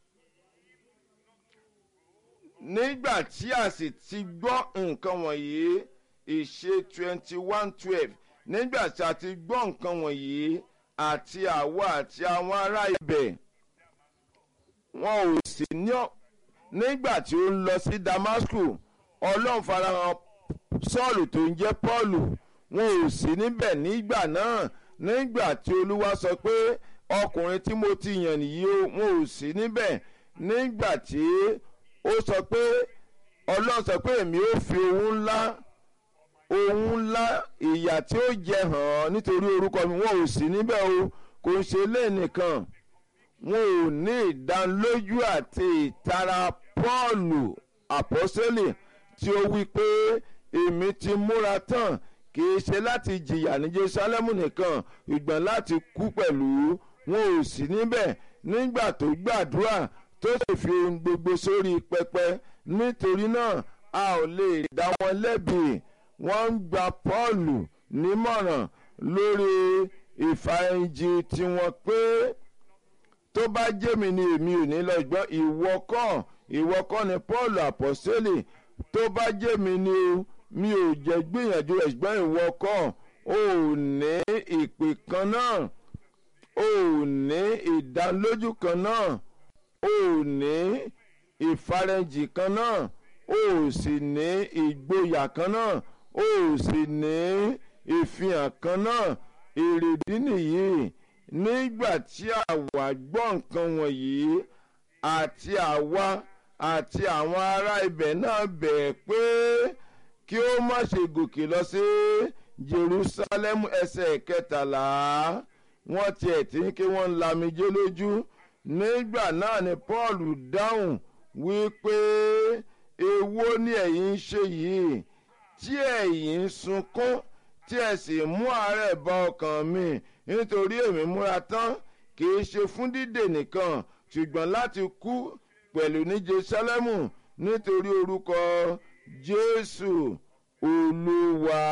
nígbà tí a sì ti gbọ́ nǹkan wọ̀nyí ìṣe twenty one twelve nígbà tí a ti gbọ́ nǹkan wọ̀nyí àti àwa àti àwọn ará ibẹ̀ wọn ò sì ní ọ nígbà tí ó ń lọ sí damasku ọlọ́run farahàn sọ́ọ̀lù tó ń jẹ́ pọ́ọ̀lù wọn ò sí níbẹ̀ nígbà náà nígbà tí olúwa sọ pé ọkùnrin tí mo ti yàn nìyí o wọn ò sí níbẹ̀ nígbà tí ó sọ pé ọlọ́run sọ pé èmi ò fi ohun ńlá ohun ńlá ìyà tí ó jẹ hàn án nítorí orúkọ mi wọn ò sí níbẹ̀ o kò ń ṣe lé nìkan wọn ò ní ìdánilójú àti ìtara pọ́ọ̀lù àpọ́sẹ́lì tí ó wí pé èmi ti múra tán kì í ṣe láti jìyà ní jerusalemu nìkan ìgbọ̀n láti kú pẹ̀lú wọn ò sí níbẹ̀ nígbà tó gbàdúrà tó sì fi ohun gbogbo sórí pẹpẹ nítorí náà a ò lè dá wọn lẹ́bi wọ́n ń gba pọ́ọ̀lù nímọ̀ràn lórí ìfàyànjì tiwọn pé tó bá jẹ́mi ni èmi ò ní lọ gbọ́ ìwọ kọ́ ìwọ kọ́ ni paul àpọ́sẹ́lì tó bá jẹ́mi ni o mi ò jẹ́ gbìyànjú rẹ̀ ṣùgbọ́n ìwọ kọ́ ò ní ìpè kan náà ò ní ìdánilójú kan náà ò ní ìfarẹ́jì kan náà ò sì ní ìgboyà kan náà ò sì ní ìfihàn kan náà èrèdí nìyí nígbà tí àwa gbọ́ nǹkan wọ̀nyí àti àwa àti àwọn ará ibẹ̀ náà bẹ̀ pé kí ó má ṣe gòkè lọ sí jerusalem ẹsẹ̀ kẹtàlá wọ́n tiẹ̀ tí ń ké wọ́n ń lamijé lójú nígbà náà ni paul dáhùn wípé èwo ni ẹ̀yin ń ṣe yìí tí ẹ̀yin ń sunkún tí ẹ sì mú àárẹ̀ bá ọkàn mi nítorí èmi múra tán kì í ṣe fún dídè nìkan ṣùgbọ́n láti kú pẹ̀lú ní jerusalemu nítorí orúkọ jésù olúwa.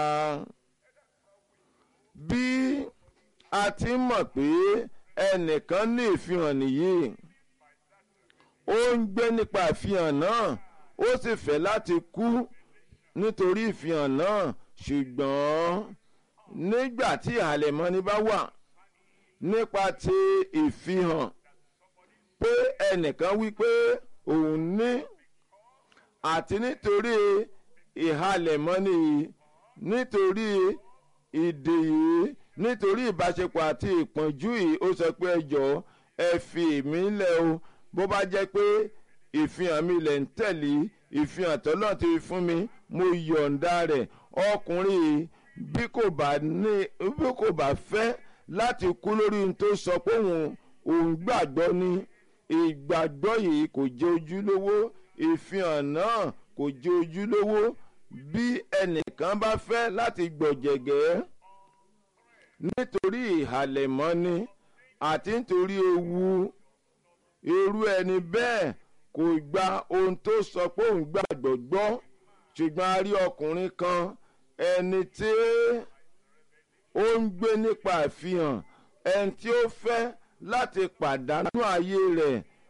bí a ti mọ̀ pé ẹnìkan ní ìfihàn nìyí ó ń gbé nípa ìfihàn náà ó sì fẹ́ láti kú nítorí ìfihàn náà ṣùgbọ́n nígbà tí ìhàlẹ̀mọ́ni bá wà nípa ti ìfihàn pé ẹnìkan wí pé òun ní àti nítorí ìhàlẹ̀mọ́ni yìí nítorí ìdè yìí nítorí ìbáṣepọ̀ àti ìpọ́njú yìí ó sọ pé ẹjọ́ ẹ fi mí lẹ̀ o bó bá jẹ́ pé ìfihàn mi lẹ̀ ń tẹ̀lé ìfihàn tọ́lọ́ ti fún mi mo yọ̀ǹda rẹ̀ ọkùnrin yìí bí kò bá ní bí kò bá fẹ́ láti kú lórí ohun tó sọ pé òun òun gbàgbọ́ ni ìgbàgbọ́ yìí kò jẹ́ ojúlówó ìfihàn náà kò jẹ́ ojúlówó bí ẹnìkan bá fẹ́ láti gbọ̀jẹ̀gẹ́ nítorí ìhàlẹ̀mọ́ni àti nítorí ewu irú ẹni bẹ́ẹ̀ kò gba ohun tó sọ pé òun gbàgbọ́ gbọ́ ṣùgbọ́n a rí ọkùnrin kan ẹni tí ó ń gbé nípa ìfihàn ẹni tí ó fẹ́ láti pàdánù ayé rẹ̀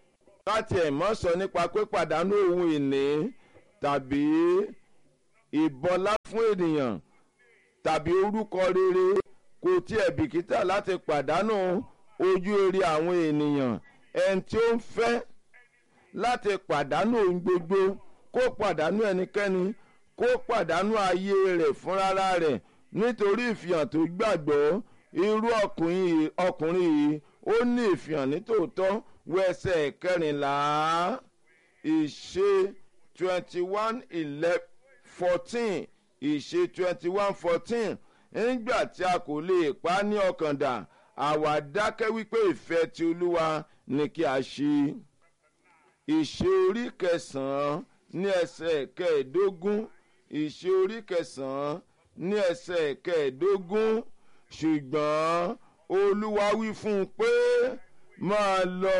káti ẹ̀ mọ́ sọ nípa pé pàdánù ohun ìní tàbí ìbọlá fún ènìyàn tàbí orúkọ rere kò tiẹ̀ bìkítà láti pàdánù ojú rere àwọn ènìyàn ẹni tí ó ń fẹ́ láti pàdánù ohun gbogbo kó pàdánù ẹnikẹ́ni kó pàdánù ayé rẹ̀ fúnra rẹ̀ nítorí ìfihàn tó gbàgbọ́ irú ọkùnrin ọkùnrin yìí ó ní ìfihàn nítòótọ́ wẹsẹ̀ kẹrìnlá ìṣe twenty one eleven fourteen ìṣe twenty one fourteen nígbà tí a kò lè pa á ní ọkàn dà àwa dákẹ́ wípé ìfẹ́ ti olúwa ni kí a ṣe ìṣe orí kẹsàn-án ní ẹsẹ̀ kẹẹ̀ẹ́dógún ìṣe orí kẹsàn-án ní ẹsẹ̀ kẹẹ̀ẹ́dógún ṣùgbọ́n olúwa wí fún un pé máa lọ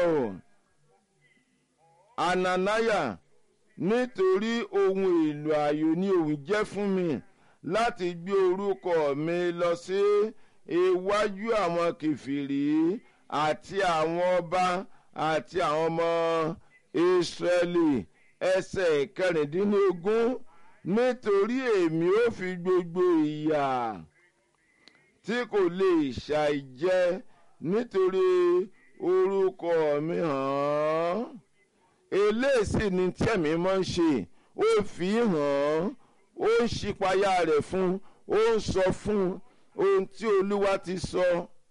ananaya nítorí ohun èlò ààyò ni òun jẹ́ fún mi láti gbé orúkọ mi lọ sí iwájú àwọn kìfìrí àti àwọn ọba àti àwọn ọmọ ìsírẹ́lì ẹsẹ̀ kẹrìndínlógún nítorí èmi ò fi gbogbo ìyà tí kò lè ṣàìjẹ nítorí orúkọ mi hàn án eléyìí ni tẹ̀mí máa ń ṣe ó fi hàn án ó ń ṣípayá rẹ̀ fún ó ń sọ fún ohun tí olúwa ti sọ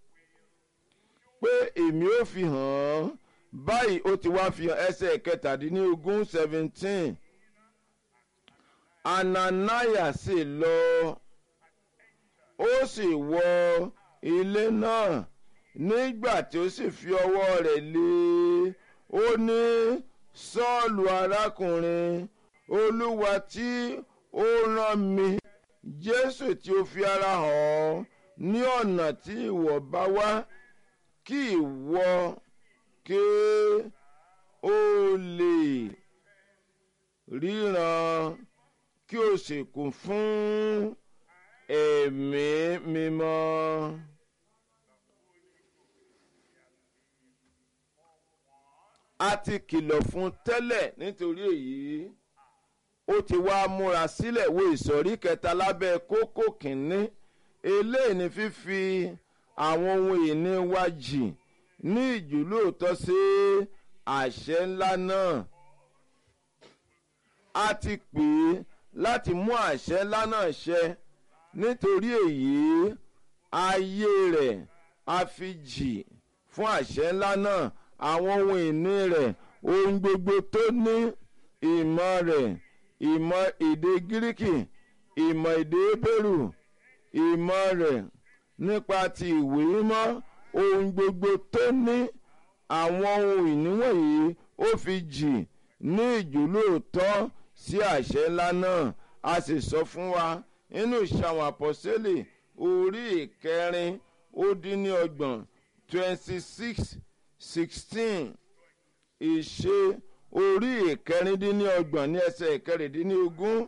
pé èmi ò fi hàn án báyìí ó ti wá fi hàn ẹsẹ̀ kẹtàdínlógún seventeen ananaya sì lọ ó sì wọ ilé náà nígbà tí ó sì fi ọwọ́ rẹ̀ lé ó ní sọ́ọ̀lù arákùnrin olúwa tí ó rán mi jésù tí ó fi ara hàn ọ́ ní ọ̀nà tí ìwọ bá wá kí ìwọ kí ó lè ríran kí o sì kún fún ẹ̀mí mímọ́. a ti kìlọ̀ fún tẹ́lẹ̀ nítorí èyí ó ti wá múra sílẹ̀ wo ìsọ̀rí kẹta lábẹ́ kókó kìíní eléyìí ni fífi àwọn ohun ìní wa jì ní ìjùlóòtọ́ sí àṣẹ ńlá náà a ti pè é láti mú àṣẹ ńlá náà ṣẹ nítorí èyí ayé rẹ̀ a fi jì fún àṣẹ ńlá náà àwọn ohun ìní rẹ̀ ohun gbogbo tó ní ìmọ̀ rẹ̀ ìmọ̀ èdè gíríkì ìmọ̀ èdè hébérù ìmọ̀ rẹ̀ nípa ti ìwé mímọ́ ohun gbogbo tó ní àwọn ohun ìní wọ̀nyí ó fi jì ní ìjùlóòtọ́ sí àṣẹ ńlá náà a sì sọ fún wa nínú ìṣàwọn àpọ́sẹ́lẹ̀ orí ìkẹrin ó dín ní ọgbọ̀n twenty six sixteen ìṣe orí ìkẹrìndínlọ́gbọ̀n ní ẹsẹ̀ ìkẹrìndínlógún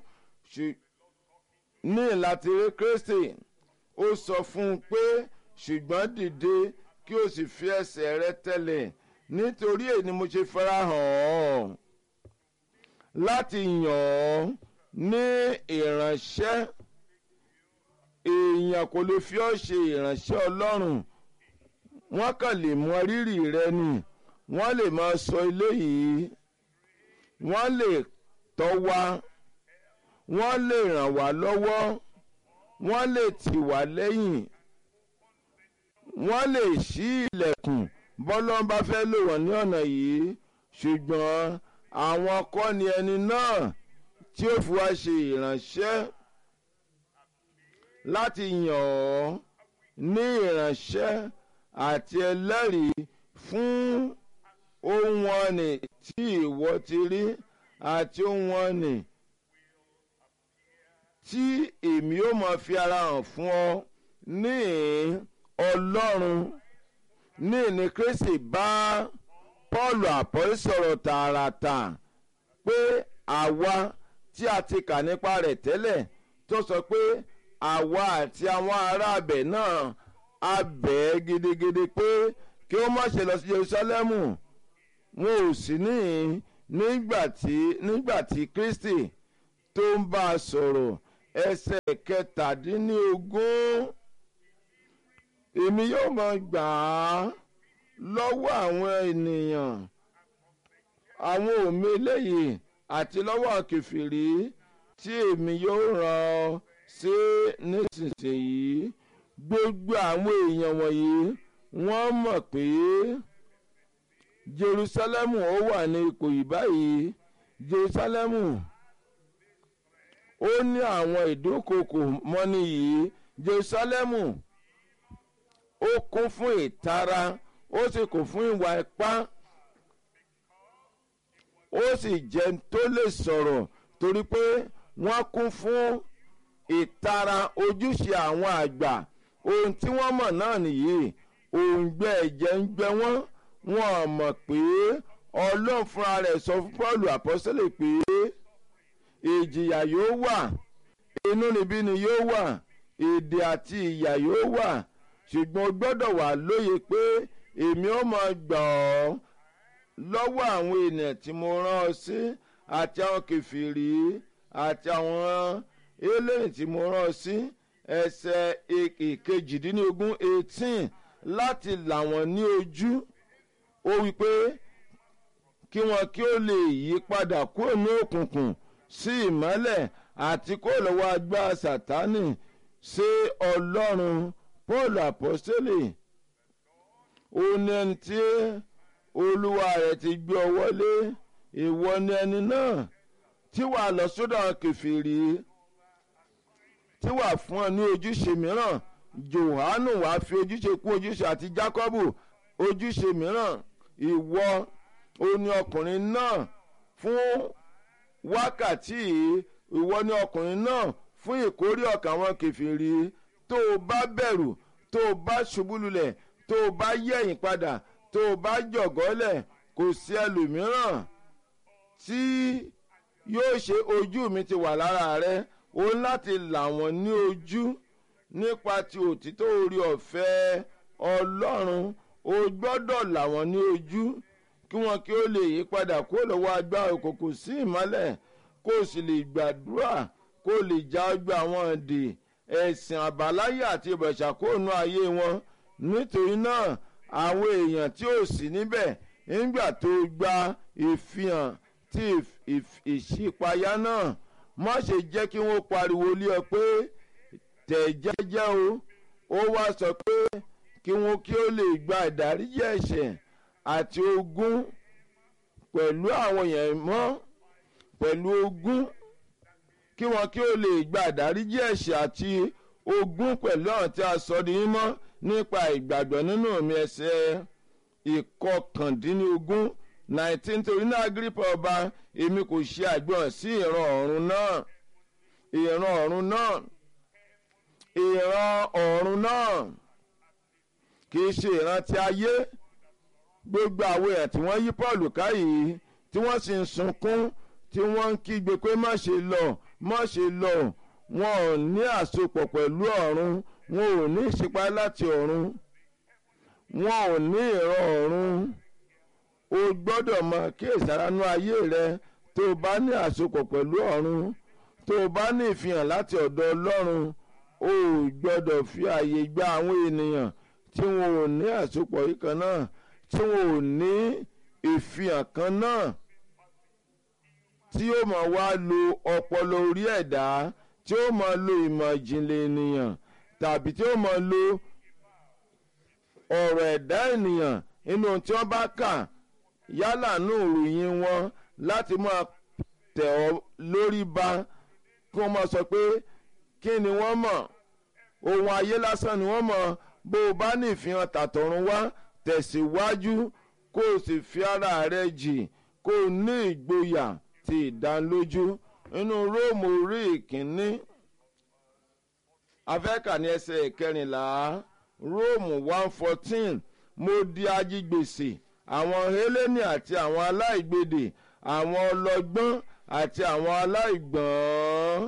ní láti rí kristi ó sọ fún un pé ṣùgbọ́n dìde kí o sì fi ẹsẹ̀ rẹ tẹ̀lẹ̀ nítorí èyí ni mo ṣe farahàn ọ́ láti yàn ọ́ ní ìránṣẹ́ èèyàn kò lè fi ọ́ ṣe ìránṣẹ́ ọlọ́run wọ́n kàn lè mọ rírì rẹ ni wọ́n lè máa sọ eléyìí wọ́n lè tọ́ wa wọ́n lè ràn wá lọ́wọ́ wọ́n lè tì wá lẹ́yìn wọ́n lè ṣí ilẹ̀kùn bọ́lọ́n bá fẹ́ lò wọ́n ní ọ̀nà yìí ṣùgbọ́n àwọn kọ́ ni ẹni náà tí ó fi wá ṣe ìránṣẹ́ láti yàn ọ́ ní ìránṣẹ́ àti ẹlẹ́rìí fún ohun ọ̀nì tí ìwọ ti rí àti ohun ọ̀nì tí èmi ó máa fi ara hàn fún ọ ní ọlọ́run ní ní kristi bá paul àpọ́lí sọ̀rọ̀ tààràtà pé àwa tí a ti kà nípa rẹ̀ tẹ́lẹ̀ tó sọ pé àwa àti àwọn ará abẹ̀ náà a bẹ̀ ẹ́ gidigidi pé kí ó má ṣe lọ sí jerusalemu wọn ò sí níhìn nígbà tí nígbà tí kristi tó ń bá a sọ̀rọ̀ ẹsẹ̀ kẹtàdínlógún èmi yóò máa gbà á lọ́wọ́ àwọn ènìyàn àwọn òmí eléyìí àti lọ́wọ́ kẹfìrí tí èmi yóò rán ọ sí nísinsìnyí gbogbo àwọn èèyàn wọ̀nyí wọ́n mọ̀ pé jerusalemu ó wà ní ipò yìí báyìí jerusalemu ó ní àwọn ìdúnkokò mọ́ni yìí jerusalemu ó kún fún ìtara ó sì kún fún ìwà ipá ó sì jẹ́ tó lè sọ̀rọ̀ torí pé wọ́n kún fún ìtara ojúṣe àwọn àgbà ohun tí wọ́n mọ̀ náà nìyí òǹgbẹ ẹ̀jẹ̀ ń gbẹ wọ́n wọ́n mọ̀ pé ọlọ́run fúnra rẹ̀ sọ fún paul àpọ́sẹ́lẹ̀ pé ìjìyà yóò wà inúnibíni yóò wà èdè àti ìyà yóò wà ṣùgbọ́n o gbọ́dọ̀ wà lóye pé èmi ó máa gbà ọ́ lọ́wọ́ àwọn ènìyàn tí mo rán ọ sí àti àwọn kẹfìrí àti àwọn eléyìí tí mo rán ọ sí ẹsẹ̀ ìkejìdínlógún eighteen láti là wọ́n ní ojú ó wí pé kí wọn kí ó lè yí padà kúrò ní òkùnkùn sí ìmọ́lẹ̀ àti kó lọ́wọ́ agbára sátánì ṣe ọlọ́run paul apostoli ó ní ẹni tí olúwa rẹ̀ ti gbé ọ wọlé ìwọ ni ẹni náà tí wàá lọ sódò kẹfìrí tí wàá fún ọ ní ojúṣe mìíràn johanu wàá fi ojúṣe kún ojúṣe àti jacobu ojúṣe mìíràn ìwọ oní ọkùnrin náà fún wákàtí ìwọ ní ọkùnrin náà fún ìkórè ọkàn àwọn kẹfìrí tó o bá bẹ̀rù tó o bá ṣubú lulẹ̀ tó o bá yẹ̀yìn padà tó o bá jọ̀gọ́lẹ̀ kò sí ẹlòmíràn tí yóò ṣe ojú mi ti wà lára rẹ o láti là wọ́n ní ojú nípa ti òtítọ́ orí ọ̀fẹ́ ọlọ́run o gbọ́dọ̀ là wọ́n ní ojú kí wọn kí ó lè yí padà kó lọ́wọ́ agbára òkùnkùn sí ìmọ́lẹ̀ kó o sì lè gbàdúrà kó o lè já ọgbà àwọn èdè ẹ̀sìn àbáláyé àti ìbọ̀ṣàkóònù ayé wọn nítorí náà àwọn èèyàn tí ò sí níbẹ̀ nígbà tó gba ìfihàn tí ìṣípayá náà má ṣe jẹ́ kí wọ́n pariwo lé ọ pé tẹ̀ jẹ́jẹ́ o ó wá sọ pé kí wọ́n kí ó lè gba ìdáríjì ẹ̀ṣẹ̀ àti ogún pẹ̀lú àwọn èèyàn mọ́ pẹ̀lú ogún kí wọn kí ó lè gba ìdáríjì ẹ̀ṣẹ̀ àti ogún pẹ̀lú àwọn tí a sọ di mímọ́ nípa ìgbàgbọ́ nínú mi ẹsẹ̀ ìkọkàndínlógún nineteen torí náà agripa ọba èmi kò ṣe àgbọ̀n sí ìran ọ̀run náà ìran ọ̀run náà ìran ọ̀run náà kì í ṣe ìran ti ayé gbogbo àwọn èèyàn tí wọ́n yí paul ká yìí tí wọ́n sì ń sunkún tí wọ́n ń kígbe pé má ṣe lọ má ṣe lọ wọn ò ní àsopọ̀ pẹ̀lú ọ̀run wọn ò ní ìṣípá láti ọ̀run wọn ò ní ìran ọ̀run o gbọ́dọ̀ mọ kíyèsáránú ayé rẹ tó o bá ní àsopọ̀ pẹ̀lú ọ̀run tó o bá ní ìfihàn láti ọ̀dọ̀ ọlọ́run o gbọ́dọ̀ fi àyè gba àwọn ènìyàn tí wọn ò ní àsopọ̀ yìí kan náà tí wọn ò ní ìfihàn kan náà tí ó máa wá lo ọpọlọ orí ẹ̀dá tí ó máa lo ìmọ̀ ìjìnlẹ̀ ènìyàn tàbí tí ó máa lo ọ̀rọ̀ ẹ̀dá ènìyàn nínú ohun tí wọ́n bá kà yálà nù ìròyìn wọn láti máa tẹ̀ ọ́ lórí ba kí wọ́n máa sọ pé kí ni wọ́n mọ̀ ohun ayé lásán ni wọ́n mọ̀ bó o bá ní ìfihàn tàtọ̀run wá tẹ̀síwájú kó o sì fi ara rẹ jì kó o ní ìgboyà ti ìdánilójú nínú róòmù orí ìkíní afẹ́kà ní ẹsẹ̀ ìkẹrìnlá róòmù one fourteen mo di ajigbèsè àwọn hélènì àti àwọn aláìgbèdè àwọn ọlọ́gbọ́n àti àwọn aláìgbọ́n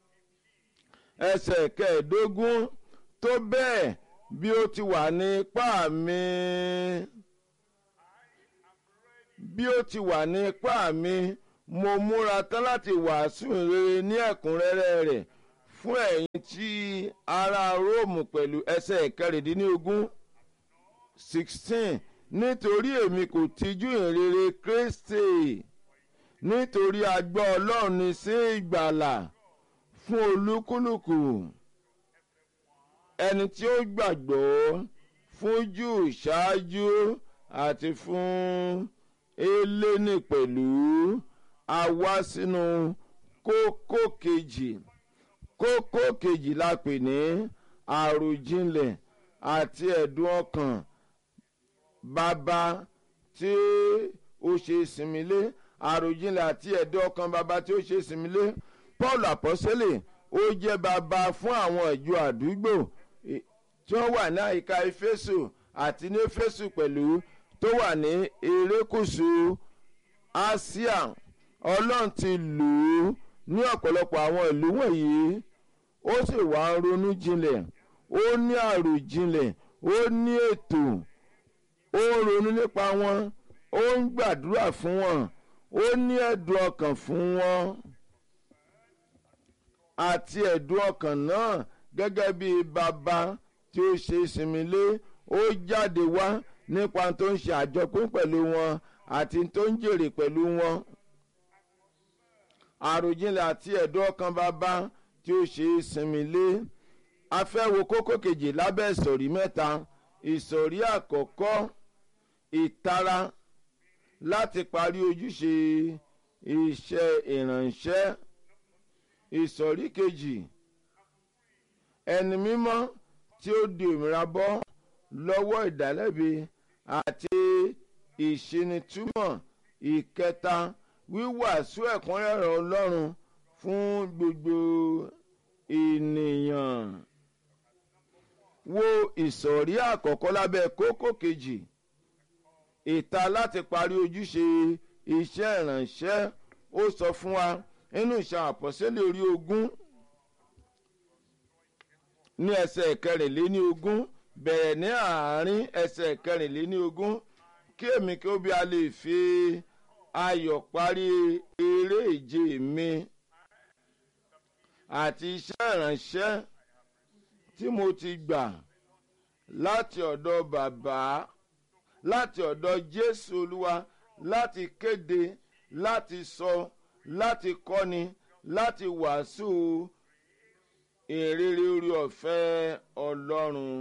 ẹsẹ̀ kẹẹ̀ẹ́dógún tó bẹ́ẹ̀ bí ó ti wà ní ipá mi bí ó ti wà ní ipá mi mo múra tán láti wàásù rere ní ẹ̀kúnrẹ́rẹ́ rẹ̀ fún ẹ̀yin tí ará róòmù pẹ̀lú ẹsẹ̀ kẹrìndínlógún sixteen nítorí èmi kò tijú ìrere kristi nítorí agbọ́ ọlọ́run ní sí ìgbàlà fún olúkúlùkù ẹni tí ó gbàgbọ́ fún jù ṣáájú àti fún eléni pẹ̀lú a wá sínú kókó kejì kókó kejì la pè ní àròjinlẹ̀ àti ẹ̀dùn ọkàn bàbá tí ó ṣe ìsinmi lé àròjinlẹ̀ àti ẹ̀dùn ọkàn bàbá tí ó ṣe ìsinmi lé paul àpọ́sẹ́lẹ̀ ó jẹ́ bàbá fún àwọn ìjọ àdúgbò tí wọ́n wà ní àyíká éfésù àti ní éfésù pẹ̀lú tó wà ní erékùṣù asia ọlọ́run ti lù ú ní ọ̀pọ̀lọpọ̀ àwọn ìlú wọ̀nyí ó sì wá ń ronú jinlẹ̀ ó ní àròjinlẹ̀ ó ní ètò ó ń ronú nípa wọn ó ń gbàdúrà fún wọn ó ní ẹ̀dùn ọkàn fún wọn àti ẹ̀dùn ọkàn náà gẹ́gẹ́ bí bàbá tí ó ṣe ìsinmi lé ó jáde wá nípa tó ń ṣe àjọpín pẹ̀lú wọn àti tó ń jèrè pẹ̀lú wọn àròjinlẹ̀ àti ẹ̀dùn ọkàn bàbá tí ó ṣe ìsinmi lé a fẹ́ wo kókó kejì lábẹ́ ìsọ̀rí mẹ́ta ìsọ̀rí àkọ́kọ́ ìtara láti parí ojúṣe iṣẹ́ ìrànṣẹ́ ìsọ̀rí kejì ẹni mímọ́ tí ó di òmìnira bọ́ lọ́wọ́ ìdálẹ́bi àti ìṣinitúmọ̀ ìkẹta wíwàásù ẹ̀kúnrẹ́rẹ́ ọlọ́run fún gbogbo ènìyàn wo ìsọ̀rí àkọ́kọ́ lábẹ́ kókó kejì ìta láti parí ojúṣe iṣẹ́ ìrànṣẹ́ ó sọ fún wa nínú ìṣàn àpọ̀sẹ́lẹ̀ orí ogún ní ẹsẹ̀ kẹrìnléní ogún bẹ̀rẹ̀ ní àárín ẹsẹ̀ kẹrìnléní ogún kí èmi kí ó bí a lè fi ayọ̀ parí eré ìje mi àti iṣẹ́ ìrànṣẹ́ tí mo ti gbà láti ọ̀dọ̀ bàbá láti ọ̀dọ̀ jésù olúwa láti kéde láti sọ láti kọ́ni láti wàásù ìrere orí ọ̀fẹ́ ọlọ́run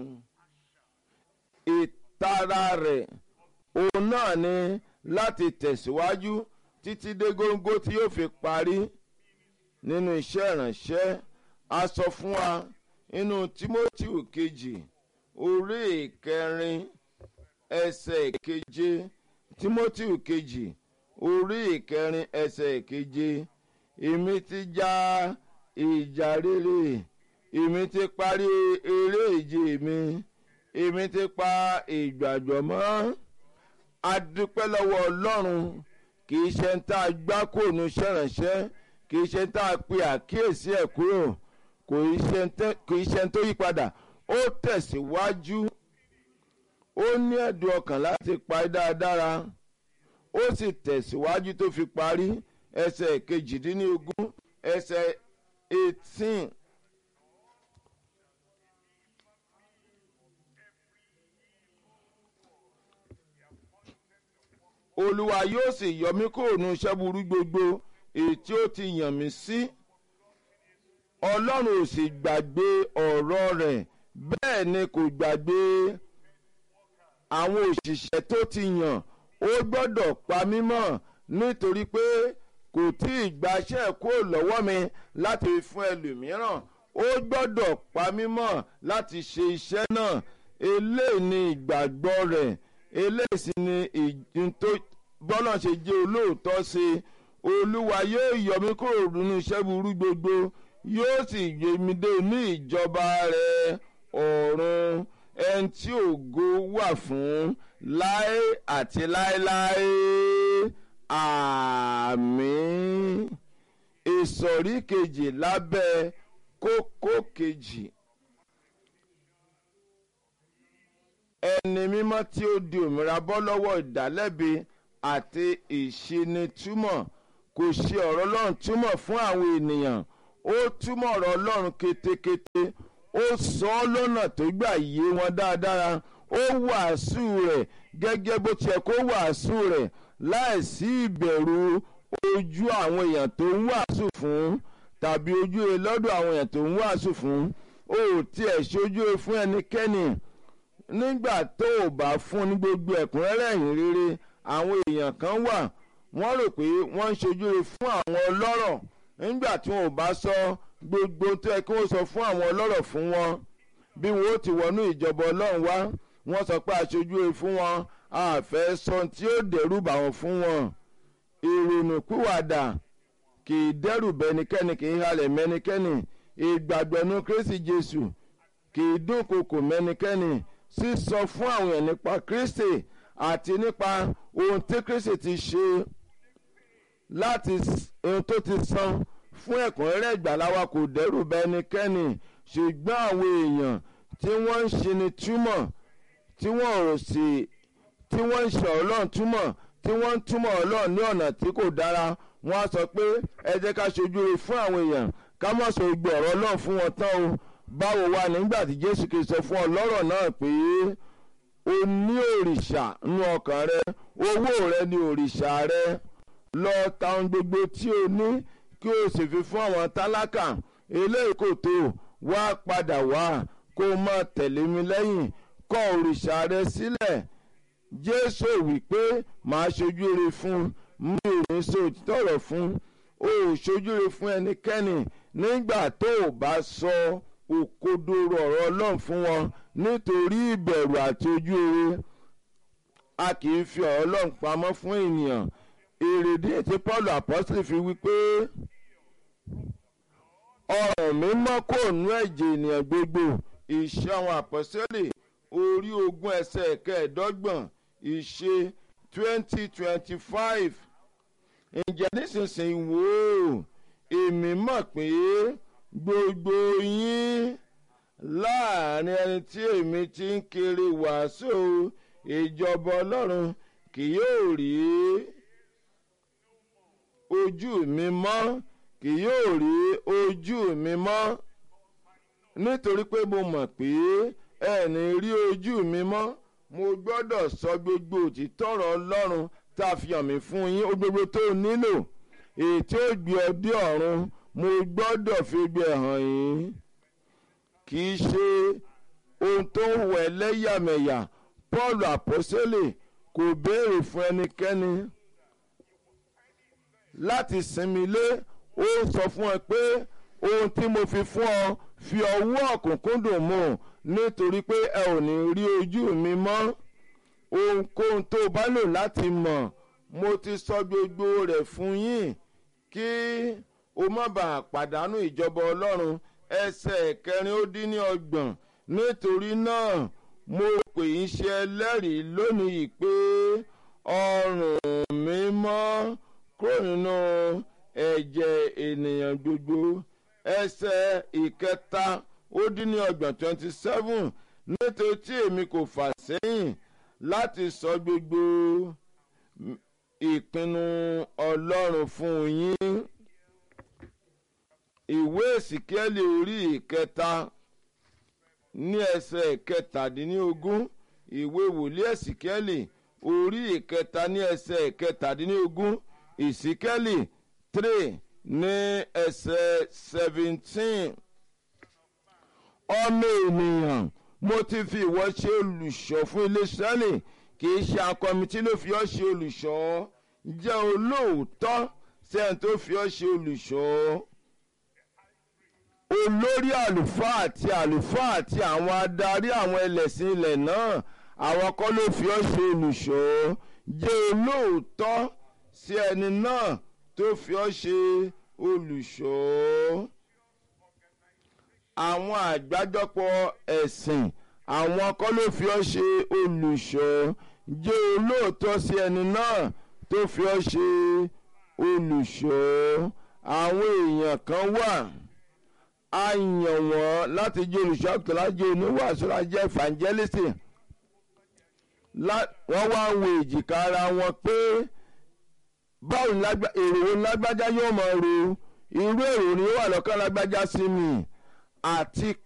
ìtara rẹ̀ òun náà ni láti tẹ̀síwájú títí dé góńgó tí yóò fi parí nínú iṣẹ́ ìrànṣẹ́ a sọ fún wa nínú timothy kejì orí ìkẹrin ẹsẹ̀ keje timothy kejì orí ìkẹrin ẹsẹ̀ keje èmi ti já ìjà rere èmi ti parí eré ìje mi èmi ti pa ìgbàgbọ́ mọ́ adúpẹ́ lọ́wọ́ ọlọ́run kì í ṣe ń tá a gbá kóònù ṣẹ̀ránṣẹ́ kì í ṣe ń tá a pe àkíyèsí ẹ̀ kúrò kò í ṣe ń tó yí padà ó tẹ̀síwájú ó ní ẹ̀dùn ọkàn láti parí dáradára ó sì tẹ̀síwájú tó fi parí ẹsẹ̀ kejìdínlógún ẹsẹ̀ eighteen. olúwa yóò sì yọ mí kúrò nínú iṣẹ́ burú gbogbo èyí tí ó ti yàn mí sí ọlọ́run ò sì gbàgbé ọ̀rọ̀ rẹ̀ bẹ́ẹ̀ ni kò gbàgbé àwọn òṣìṣẹ́ tó ti yàn ó gbọ́dọ̀ pa mí mọ́ nítorí pé kò tí ì gbaṣẹ́ kúrò lọ́wọ́ mi láti fún ẹlòmíràn ó gbọ́dọ̀ pa mí mọ́ láti ṣe iṣẹ́ náà eléyìí ni ìgbàgbọ́ rẹ̀ eléyìí sì ni ìdún tó bọ́lá ṣe jẹ́ olóòótọ́ sí i olúwa yóò yọ mí kúrò nínú iṣẹ́ burú gbogbo yóò sì gbé mi dé ní ìjọba rẹ̀ ọ̀run ẹni tí ògo wà fún láé àti láéláé àmín ìsọ̀rí kejì lábẹ́ kókó kejì ẹni mímọ́ tí ó di òmìnira bọ́ lọ́wọ́ ìdálẹ́bi àti ìṣinitúmọ̀ kò ṣe ọ̀rọ̀ ọlọ́run túmọ̀ fún àwọn ènìyàn ó túmọ̀ ọ̀rọ̀ ọlọ́run ketekete ó sọ ọ́ lọ́nà tó gbà yé wọn dáadáa ó wàásù rẹ̀ gẹ́gẹ́ bó tiẹ̀ kó wàásù rẹ̀ láìsí ìbẹ̀rù ojú àwọn èèyàn tó ń wàásù fún tàbí ojú ẹ lọ́dọ̀ àwọn èèyàn tó ń wàásù fún ó tiẹ̀ ṣojú ẹ fún ẹnikẹ́ni nígbà tó o bá fún ní gbogbo ẹ̀kúnrẹ́rẹ́ ìhìn rere àwọn èèyàn kan wà wọ́n rò pé wọ́n ń ṣojú ẹ fún àwọn ọlọ́rọ̀ nígbà tí wọn ò bá sọ gbogbo tó yẹ kí wọ́n sọ fún àwọn ọlọ́rọ̀ fún wọn bí wọn ó ti wọnú ìjọba ọlọ́run wá wọ́n sọ pé aṣojú ẹ fún wọn àfẹ́ sọ tí ó dẹ̀rù bà wọ́n fún wọn ìrònú pìwàdà kì í dẹ́rù bẹ́nikẹ́ni kì í halẹ̀ mẹ́nikẹ́ni ìgbàgbọ́nú kristi jésù kì í dúnkokò mẹ́nikẹ́ni sísọ fún àwọn èèyàn nípa kristi àti nípa ohun tí kristi ti ṣe láti ohun tó ti san fún ẹ̀kúnrẹ́rẹ́ ìgbàláwa kò dẹ́rù bẹ́nikẹ́ni ṣùgbọ́n àwọn èèyàn tí wọ́n ń ṣe ni túmọ̀ tí wọ́n ò sì tí wọ́n ń ṣe ọlọ́run túmọ̀ tí wọ́n ń túmọ̀ ọlọ́run ní ọ̀nà tí kò dára wọ́n á sọ pé ẹ jẹ́ ká ṣojú rere fún àwọn èèyàn ká má sọ gbogbo ọ̀rọ̀ ọlọ́run fún wọn tán o báwo wà nígbà tí jésù kìí sọ fún ọlọ́rọ̀ náà pé o ní òrìṣà nínú ọkàn rẹ owó rẹ ní òrìṣà rẹ lọ ta ohun gbogbo tí o ní kí o sì fi fún àwọn tálákà eléyìí kò tó wá padà wá kó o máa tẹ̀lé mi lẹ́yìn kọ̀ òrìṣà rẹ sílẹ̀ jésù wípé màá ṣojú rere fún mi ò ní sọ òtítọ́ ọ̀rọ̀ fún o ò ṣojú rere fún ẹnikẹ́ni nígbà tó o bá sọ òkodoro ọ̀rọ̀ ọlọ́run fún wọn nítorí ìbẹ̀rù àti ojú rere a kì í fi ọ̀rọ̀ ọlọ́run pamọ́ fún ènìyàn èrèdí tí paul apostole fi wípé ọ̀rọ̀ mímọ́ kò nú ẹ̀jẹ̀ ènìyàn gbogbo ìṣe àwọn apostole orí ogún ẹsẹ̀ kẹẹ̀ẹ́dọ́gbọ̀n ìṣe twenty twenty five ǹjẹ́ nísinsìnyí wò ó èmi mọ̀ pé gbogbo yín láàrin ẹni tí èmi ti ń kiri wàásù ìjọba ọlọ́run kì yóò rí ojú mi mọ́ kì yóò rí ojú mi mọ́ nítorí pé mo mọ̀ pé ẹni rí ojú mi mọ́ mo gbọ́dọ̀ sọ gbogbo òtítọ́ ọ̀rọ̀ ọlọ́run tá a fi hàn mí fún yín ó gbogbo tó nílò èyí tí ó gbé ọ dé ọ̀run mo gbọ́dọ̀ fi gbé hàn yín kì í ṣe ohun tó ń wọ ẹlẹ́yàmẹ̀yà paul àpọ́sẹ́lẹ̀ kò béèrè fún ẹnikẹ́ni láti sinmi lé ó sọ fún ẹ pé ohun tí mo fi fún ọ fi ọwọ́ ọ̀kúnkúndùn mú nítorí pé ẹ ò ní rí ojú mi mọ́ ohunkóhun tó o bá lò láti mọ̀ mo ti sọ gbogbo rẹ̀ fún yín kí o má bàa pàdánù ìjọba ọlọ́run ẹsẹ̀ kẹrin ó dín ní ọgbọ̀n nítorí náà mo pè ń ṣe ẹlẹ́rìí lónìí pé ọrùn mi mọ́ kúrò nínú ẹ̀jẹ̀ ènìyàn gbogbo ẹsẹ̀ ìkẹta ó dín ní ọgbọ̀n twenty seven nítorí tí èmi kò fà sẹ́yìn láti sọ gbogbo ìpinnu ọlọ́run fún yín ìwé ìsìkẹ́lì orí ìkẹta ní ẹsẹ̀ kẹtàdínlógún ìwé wòlíì ìsìkẹ́lì orí ìkẹta ní ẹsẹ̀ kẹtàdínlógún ìsìkẹ́lì three ní ẹsẹ̀ seventeen ọmọ ènìyàn mo ti fi ìwọ ṣe olùṣọ́ fún ilé sẹ́lẹ̀ kì í ṣe akọmití ló fi ọ́ ṣe olùṣọ́ jẹ́ olóòótọ́ sẹ́yìn tó fi ọ́ ṣe olùṣọ́ olórí àlùfáà àti àlùfáà àti àwọn adarí àwọn ẹlẹ́sìn ilẹ̀ náà àwọn kọ́ ló fi ọ́ ṣe olùṣọ́ jẹ́ olóòótọ́ sí ẹni náà tó fi ọ́ ṣe olùṣọ́ àwọn àgbájọpọ̀ ẹ̀sìn àwọn kọ́ ló fi ọ́ ṣe olùṣọ́ jẹ́ olóòótọ́ sí ẹni náà tó fi ọ́ ṣe olùṣọ́ àwọn èèyàn kan wà a yàn wọ́n láti jẹ́ olùṣọ́ àgùntàn láti jẹ́ oníwàásù láti jẹ́ evangelist lá- wọ́n wá ń wo èjìká ara wọn pé báwo ni lágbá- èrò wo ni lágbájá yóò máa ro irú èrò ni ó wà lọ́kàn lágbájá sí mi àti